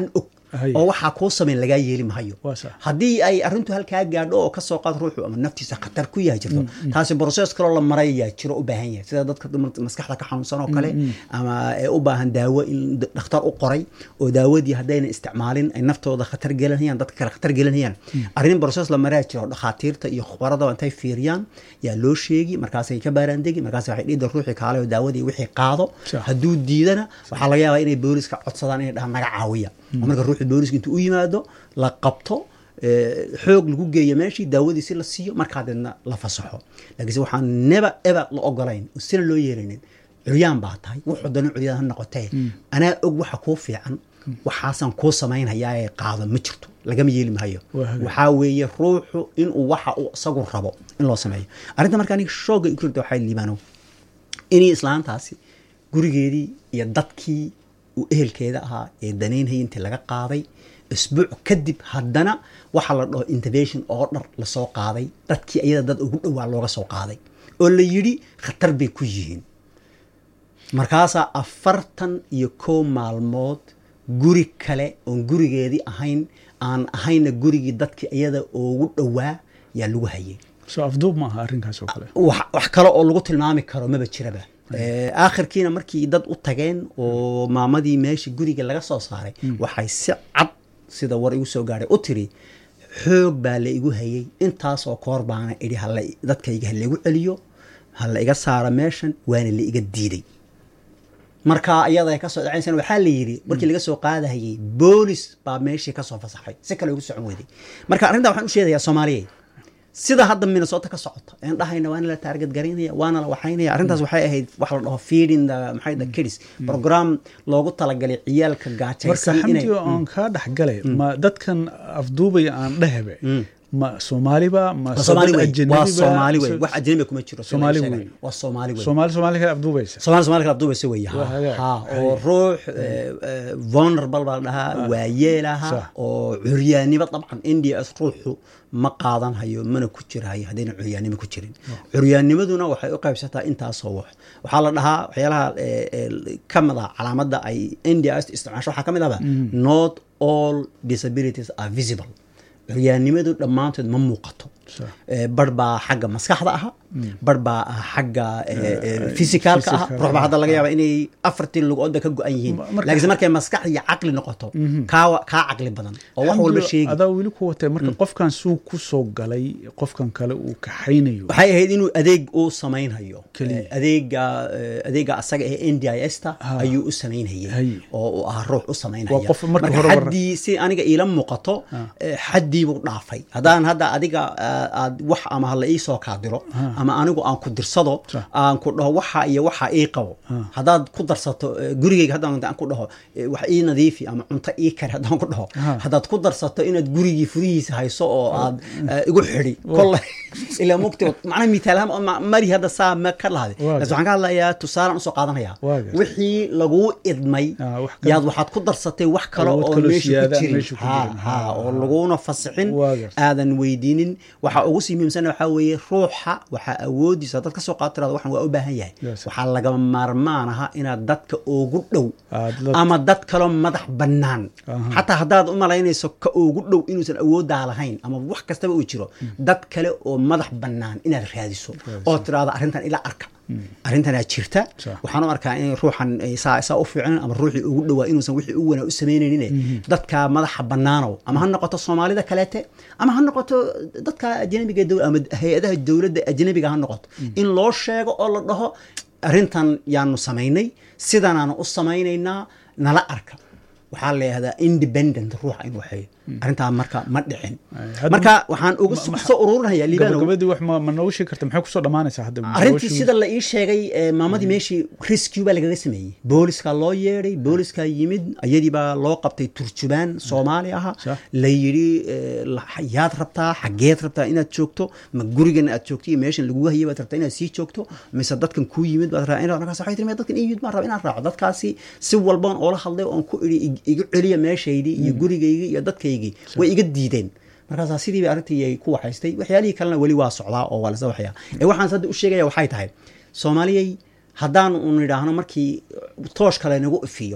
Haye. oo waxaa kuu samayn lagaa yeeli mahayo Waa sax. haddii ay arrintu halkaa gaadho oo kasoo qaad ruuxu ama naftiisa khatar ku yahay jirto taasi process kaloo la marayaa jiro u baahan yahay sida dadka dumar- maskaxda ka xanuunsan oo kale ama ee u baahan daawo in d- dhakhtar u qoray oo daawadii haddayna isticmaalin ay naftooda khatar gelinayaan dadka kale khatar gelinayaan arrin process la maraa jiro oo dhakhaatiirta iyo khubarada intay fiiriyaan yaa loo sheegi markaasay ka baaraandegi markaas waxay dhiida ruuxii kaale oo daawadii wixii qaado Sax. hadduu diidana waxaa laga yaabaa inay booliska codsadaan inay dhahaan naga caawiya oo marka ruuxii booliska intuu u yimaado la qabto ee, xoog lagu geeyo meeshii daawadiisi la siiyo markaa deedna la fasaxo laakiinse waxaan neba eba la ogolayn oo sina loo yeelanin curyaan baa tahay wuxuu dana curyaan ha noqotee anaa og waxa kuu fiican waxaasaan kuu samaynhayaa ee qaado ma jirto lagama yeeli maayo Waa hagaag. waxaa weeye ruuxu inuu waxa uu isagu rabo in loo sameeyo arrinta marka aniga shooga igu jirta waxay liibaano inay islaantaasi gurigeedii iyo dadkii uu ehelkeeda ahaa ee danaynhayay intii laga qaaday isbuuc kadib haddana waxa la dhaho intervention oo dhar lasoo qaaday dadkii iyada dad ugu dhowaa looga soo qaaday oo la yidhi khatar bay ku yihiin markaasaa afartan iyo kow maalmood guri kale oon gurigeedii ahayn aan ahayna gurigii dadkii iyada ugu dhowaa yaa lagu hayay soo afduub ma aha arrinkaas oo kale wax wax kale oo lagu tilmaami karo maba jiraba Eh, aakhirkiina markii dad u tageen oo maamadii meeshii guriga laga soo saaray waxay si cad sida war igu soo gaadhay u tiri xoog baa la igu hayay intaasoo koor baana idhi hala dadkayga ha laigu celiyo ha la iga saaro meeshan waana la iga diiday marka iyada ay kasoo dhacaysana waxaa la yidhi markii laga soo qaadahayay boolis baa meeshii kasoo fasaxay si kale ugu socon weyday marka arrintaa waxaan u sheegayaa soomaaliyeed sida hadda minnesota ka socota een dhahayna waana la taarget garaynaya waana la waxaynaya arrintaas waxay ahayd wax la dhaho feeding the maxay the kids program loogu talagalay ciyaalka marka gaajaysan inay xamdi oo aan kaa dhexgalay ma dadkan afduubaya aan dhehebe ma soomaaliba ma waa soomaali dad wey ajnabiba? waa soomaali wey So- wax ajnabi kuma jiro sida Soomaali la sheegay. wey. waa soomaali wey soomaali soomaali kale afduubaysa soomaali soomaali kala abduubaysa wey Waa hagaag. ha oo ruux eh, eh, vulnerable baa la dhahaa waa yeelaha Sax. oo curyaannimo dabcan nds ruuxu ma qaadan hayo mana ku jirahayo haddayna curyaannimo ku jirin curyaannimaduna waxay u qaybsataa intaasoo wax waxaa la dhahaa waxyaalaha eh, eh, ka mid ah calaamadda ay nds isticmaasho waxaa ka mid ahba not all disabilities are visible curyaannimadu dhammaantood ma muuqato Sax. Eh, bar baa xagga maskaxda aha bar baa ah xagga fisikaalka aha physical. ruux baa hadda laga yaaba inay afartii lugooda ka go-an yihiin Ma- marka- laakiinse markay maskax iyo caqli noqoto kaa kaa caqli badan oo wax walba Xamdi, sheegi adaa weli ku watay marka qofkan suu ku soo galay qofkan kale uu kaxaynayo waxay ahayd inuu adeeg uu samaynhayo Keliya. Eh, adeega eh, adeega asaga ee n d i s ta Ha. ayuu u samaynhayay Haye. oo uu ah ruux u samaynhaya Waa qof marka marka hore war- xaddii si aniga iila muuqato eh, xaddii buu dhaafay haddaan hadda adiga ah, aad wax ama hala ii soo kaadiro ama anigu aan ku dirsado Sax. aan ku dhaho waxa iyo waxa ii qabo haddaad ku darsato eh, gurigayga haddaan aan ku dhaho eh, wax ii nadiifi ama cunto ii kari haddaan ku dhaho Ha. haddaad ku darsato inaad gurigii furihiisa hayso oo aad eh, igu xidhi kolle ilaa mugti macnaha mitaalahaan oo ma- mari hadda saa ma ka lahade Waa laakiin waxaan ka hadlayaa tusaalaan usoo qaadanaya Waa gartay. wixii laguu idmay Ah, wax kale- yaad waxaad ku darsatay wax kale Awood oo kaloo meesha siyaada ku jirin meesha ku Ha, jirin. ha, Ah. oo laguna fasixin Waa gartay. aadan weydiinin waxa ugu sii muhiimsan waxaa weeye ruuxa waxaa awoodiisa dad ka soo qaatirada waxan waa u baahan yahay Yes. waxaa lagama maarmaan aha inaad dadka ugu dhow Aad la- ama dad kaloo madax bannaan Aha. xataa haddaad u malaynayso ka ugu dhow inuusan awooddaa lahayn ama wax kastaba uu jiro dad kale oo madax bannaan inaad raadiso oo tidhaahdo arrintan ila arka arrintanaa jirta Sax. waxaan u arkaa in ruuxan ay saa saa u fiicnan ama ruuxii ugu dhowaa inuusan wixii u wanaa u samaynaynin dadka madaxa bannaanow ama ha noqoto soomaalida kaleete ama ha noqoto dadka ajnabiga dow- ama hay-adaha dowladda ajnabiga ha noqoto in loo sheego oo la dhaho arrintan yaanu samaynay sidanaanu u samaynaynaa nala arka waxaa la yihahdaa independent ruuxa in waxeeyo arrintaa marka ma dhicin hadda- marka waxaan ugu soo ururinayaa liibanow gabagabadii wax ma ma noogu sheegi karta maxay kusoo dhammaanaysaa hadda arrintii Noloshii- sida la ii sheegay eh, maamadii meeshii rescue baa lagaga sameeyey booliska loo yeedhay booliska yimid iyadii baa loo qabtay turjubaan soomaali aha Sax. la yidhi eh, la- yaad rabtaa xageed rabtaa inaad joogto ma gurigan aad joogto iyo meeshan lagugu hayay baad rabtaa inaad sii joogto mise dadkan kuu yimid baad rabtaa inaad markaas waxay tiri "Maya, dadkan ii yimid baan rabaa inaan raaco dadkaasi si walbaan oola hadlay oon ku idhi "Ig- igu celiya meeshaydii iyo gurigaygii iyo dadkaygii way iga diideen markaasaa sidii bay arrintii ay ku waxaystay waxyaalihii kalena weli waa socdaa oo waa lasa waxyaa ee waxaan hadda u sheegaya waxay tahay soomaaliyay haddaan un idhaahno markii toosh kale nagu ifiyo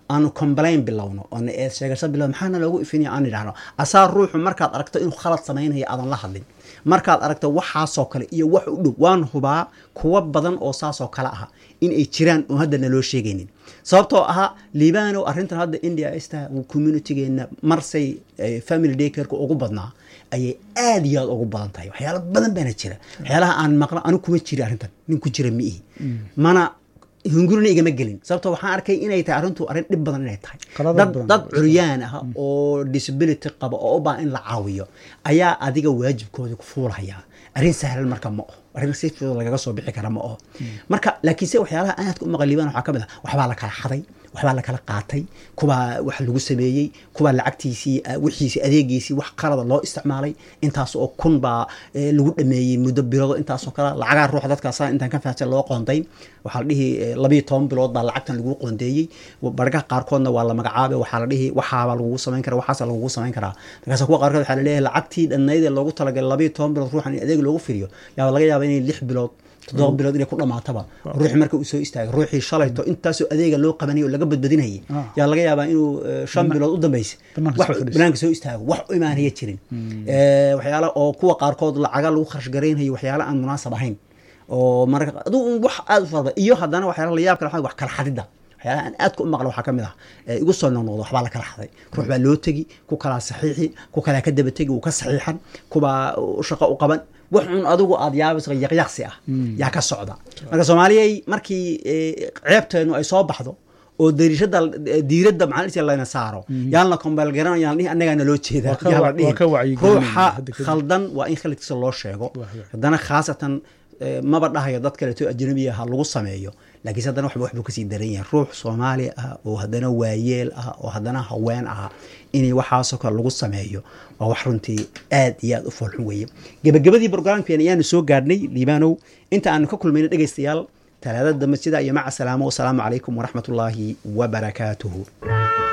aanu complain bilowno oona eed sheegasho bilowno maxaana loogu ifinaya aan idhahno asaa ruuxu markaad aragto inuu khalad samaynayo aadan la hadlin markaad aragto waxaasoo kale iyo wax u dhow waan hubaa kuwa badan oo saasoo kale ah in ay jiraan oo hadda naloo sheegaynin sababtoo ahaa liibanow arrintan hadda india ista communitigeena marsay family daycareka ugu badnaa ayay aad iyo aad ugu badan tahay waxyaala badan baana jira waxyaalaha aan maqlo anigu kuma jiri arrintan nin ku jira ma ihi mana hungurina igama gelin sababto waxaan arkay inay tahay arrintu arrin dhib badan inay tahay dad dad curyaan ah oo disability qaba oo u baahan in la caawiyo ayaa adiga waajibkooda ku fuulaya arrin sahlan marka ma oho arrin si fudud lagaga soo bixi kara ma oho marka laakiinse waxyaalaha aadka u maqan liibaan waxaa ka mid ah waxbaa la kala xaday waxbaa la kala qaatay kubaa wax lagu sameeyey kubaa lacagtiisii wixiisii adeegiisii wax qalada loo isticmaalay intaas oo kun baa lagu dhameeyey muddo bilood intaasoo kale lacagaa ruux dadkaasa intaan ka fahamsan loo qoonday waxaa la dhihi labayo toban bilood baa lacagtan lagu qoondeeyey bargaha qaarkoodna waa la magacaabay waxaa la dhihi waxaabaa lagugu samayn kara waxaasa lagugu samayn karaa markaas kuwa qaarkood waxaa la leeyahay lacagtii dhannayd ee loogu talagalay labayo toban bilood ruuxan in adeeg loogu firiyo yaa laga yaaba inay lix bilood toddoba bilood inay ku dhamaataba ruuxi marka uu soo istaagay ruuxii shalayto intaasoo adeega loo qabanayay oo laga badbadinayay yaa laga yaabaa inuu shan bilood u dambaysa banaanka soo istaago wax u imaanaya jirin waxyaala oo kuwa qaarkood lacaga lagu kharash garaynayo waxyaala aan munaasab ahayn oo marka adigu wax aada u farba iyo haddana waxyaala la yaab kale wax kala xadida waxyaalaha aan aadka u maqla waxaa ka mid ah igu soo noqnoqdo waxbaa la kala xaday ruux baa loo tegi ku kalaa saxiixi ku kalaa ka daba tegi uu ka saxiixan kubaa shaqo u qaban wax un adigu aada yaabayso yaqyaqsi ah yaa ka socda marka soomaaliyay markii ceebteenu ay soo baxdo oo dariishada diiradda maxaa layna saaro yaan la kombeel garan yaan dhihi annagaa naloo jeedaa yaa la dhihi ruuxa khaldan waa in khaladkiisa loo sheego haddana khaasatan maba dhahayo dad kaleeto ajnabiya ha lagu sameeyo laakiinse haddana waxba waxbuu kasii daran yahay ruux soomaali ah oo haddana waayeel ah oo haddana haween ah inay waxaasoo kale lagu sameeyo waa wax runtii aad iyo aad u foolxun weeye gebagabadii brograamkeena ayaanu soo gaadhnay liibanow inta aanu ka kulmayna dhegaystayaal talaadada dambe sidaa iyo maca salaamo wasalaamu calaykum waraxmat ullaahi wabarakaatuhu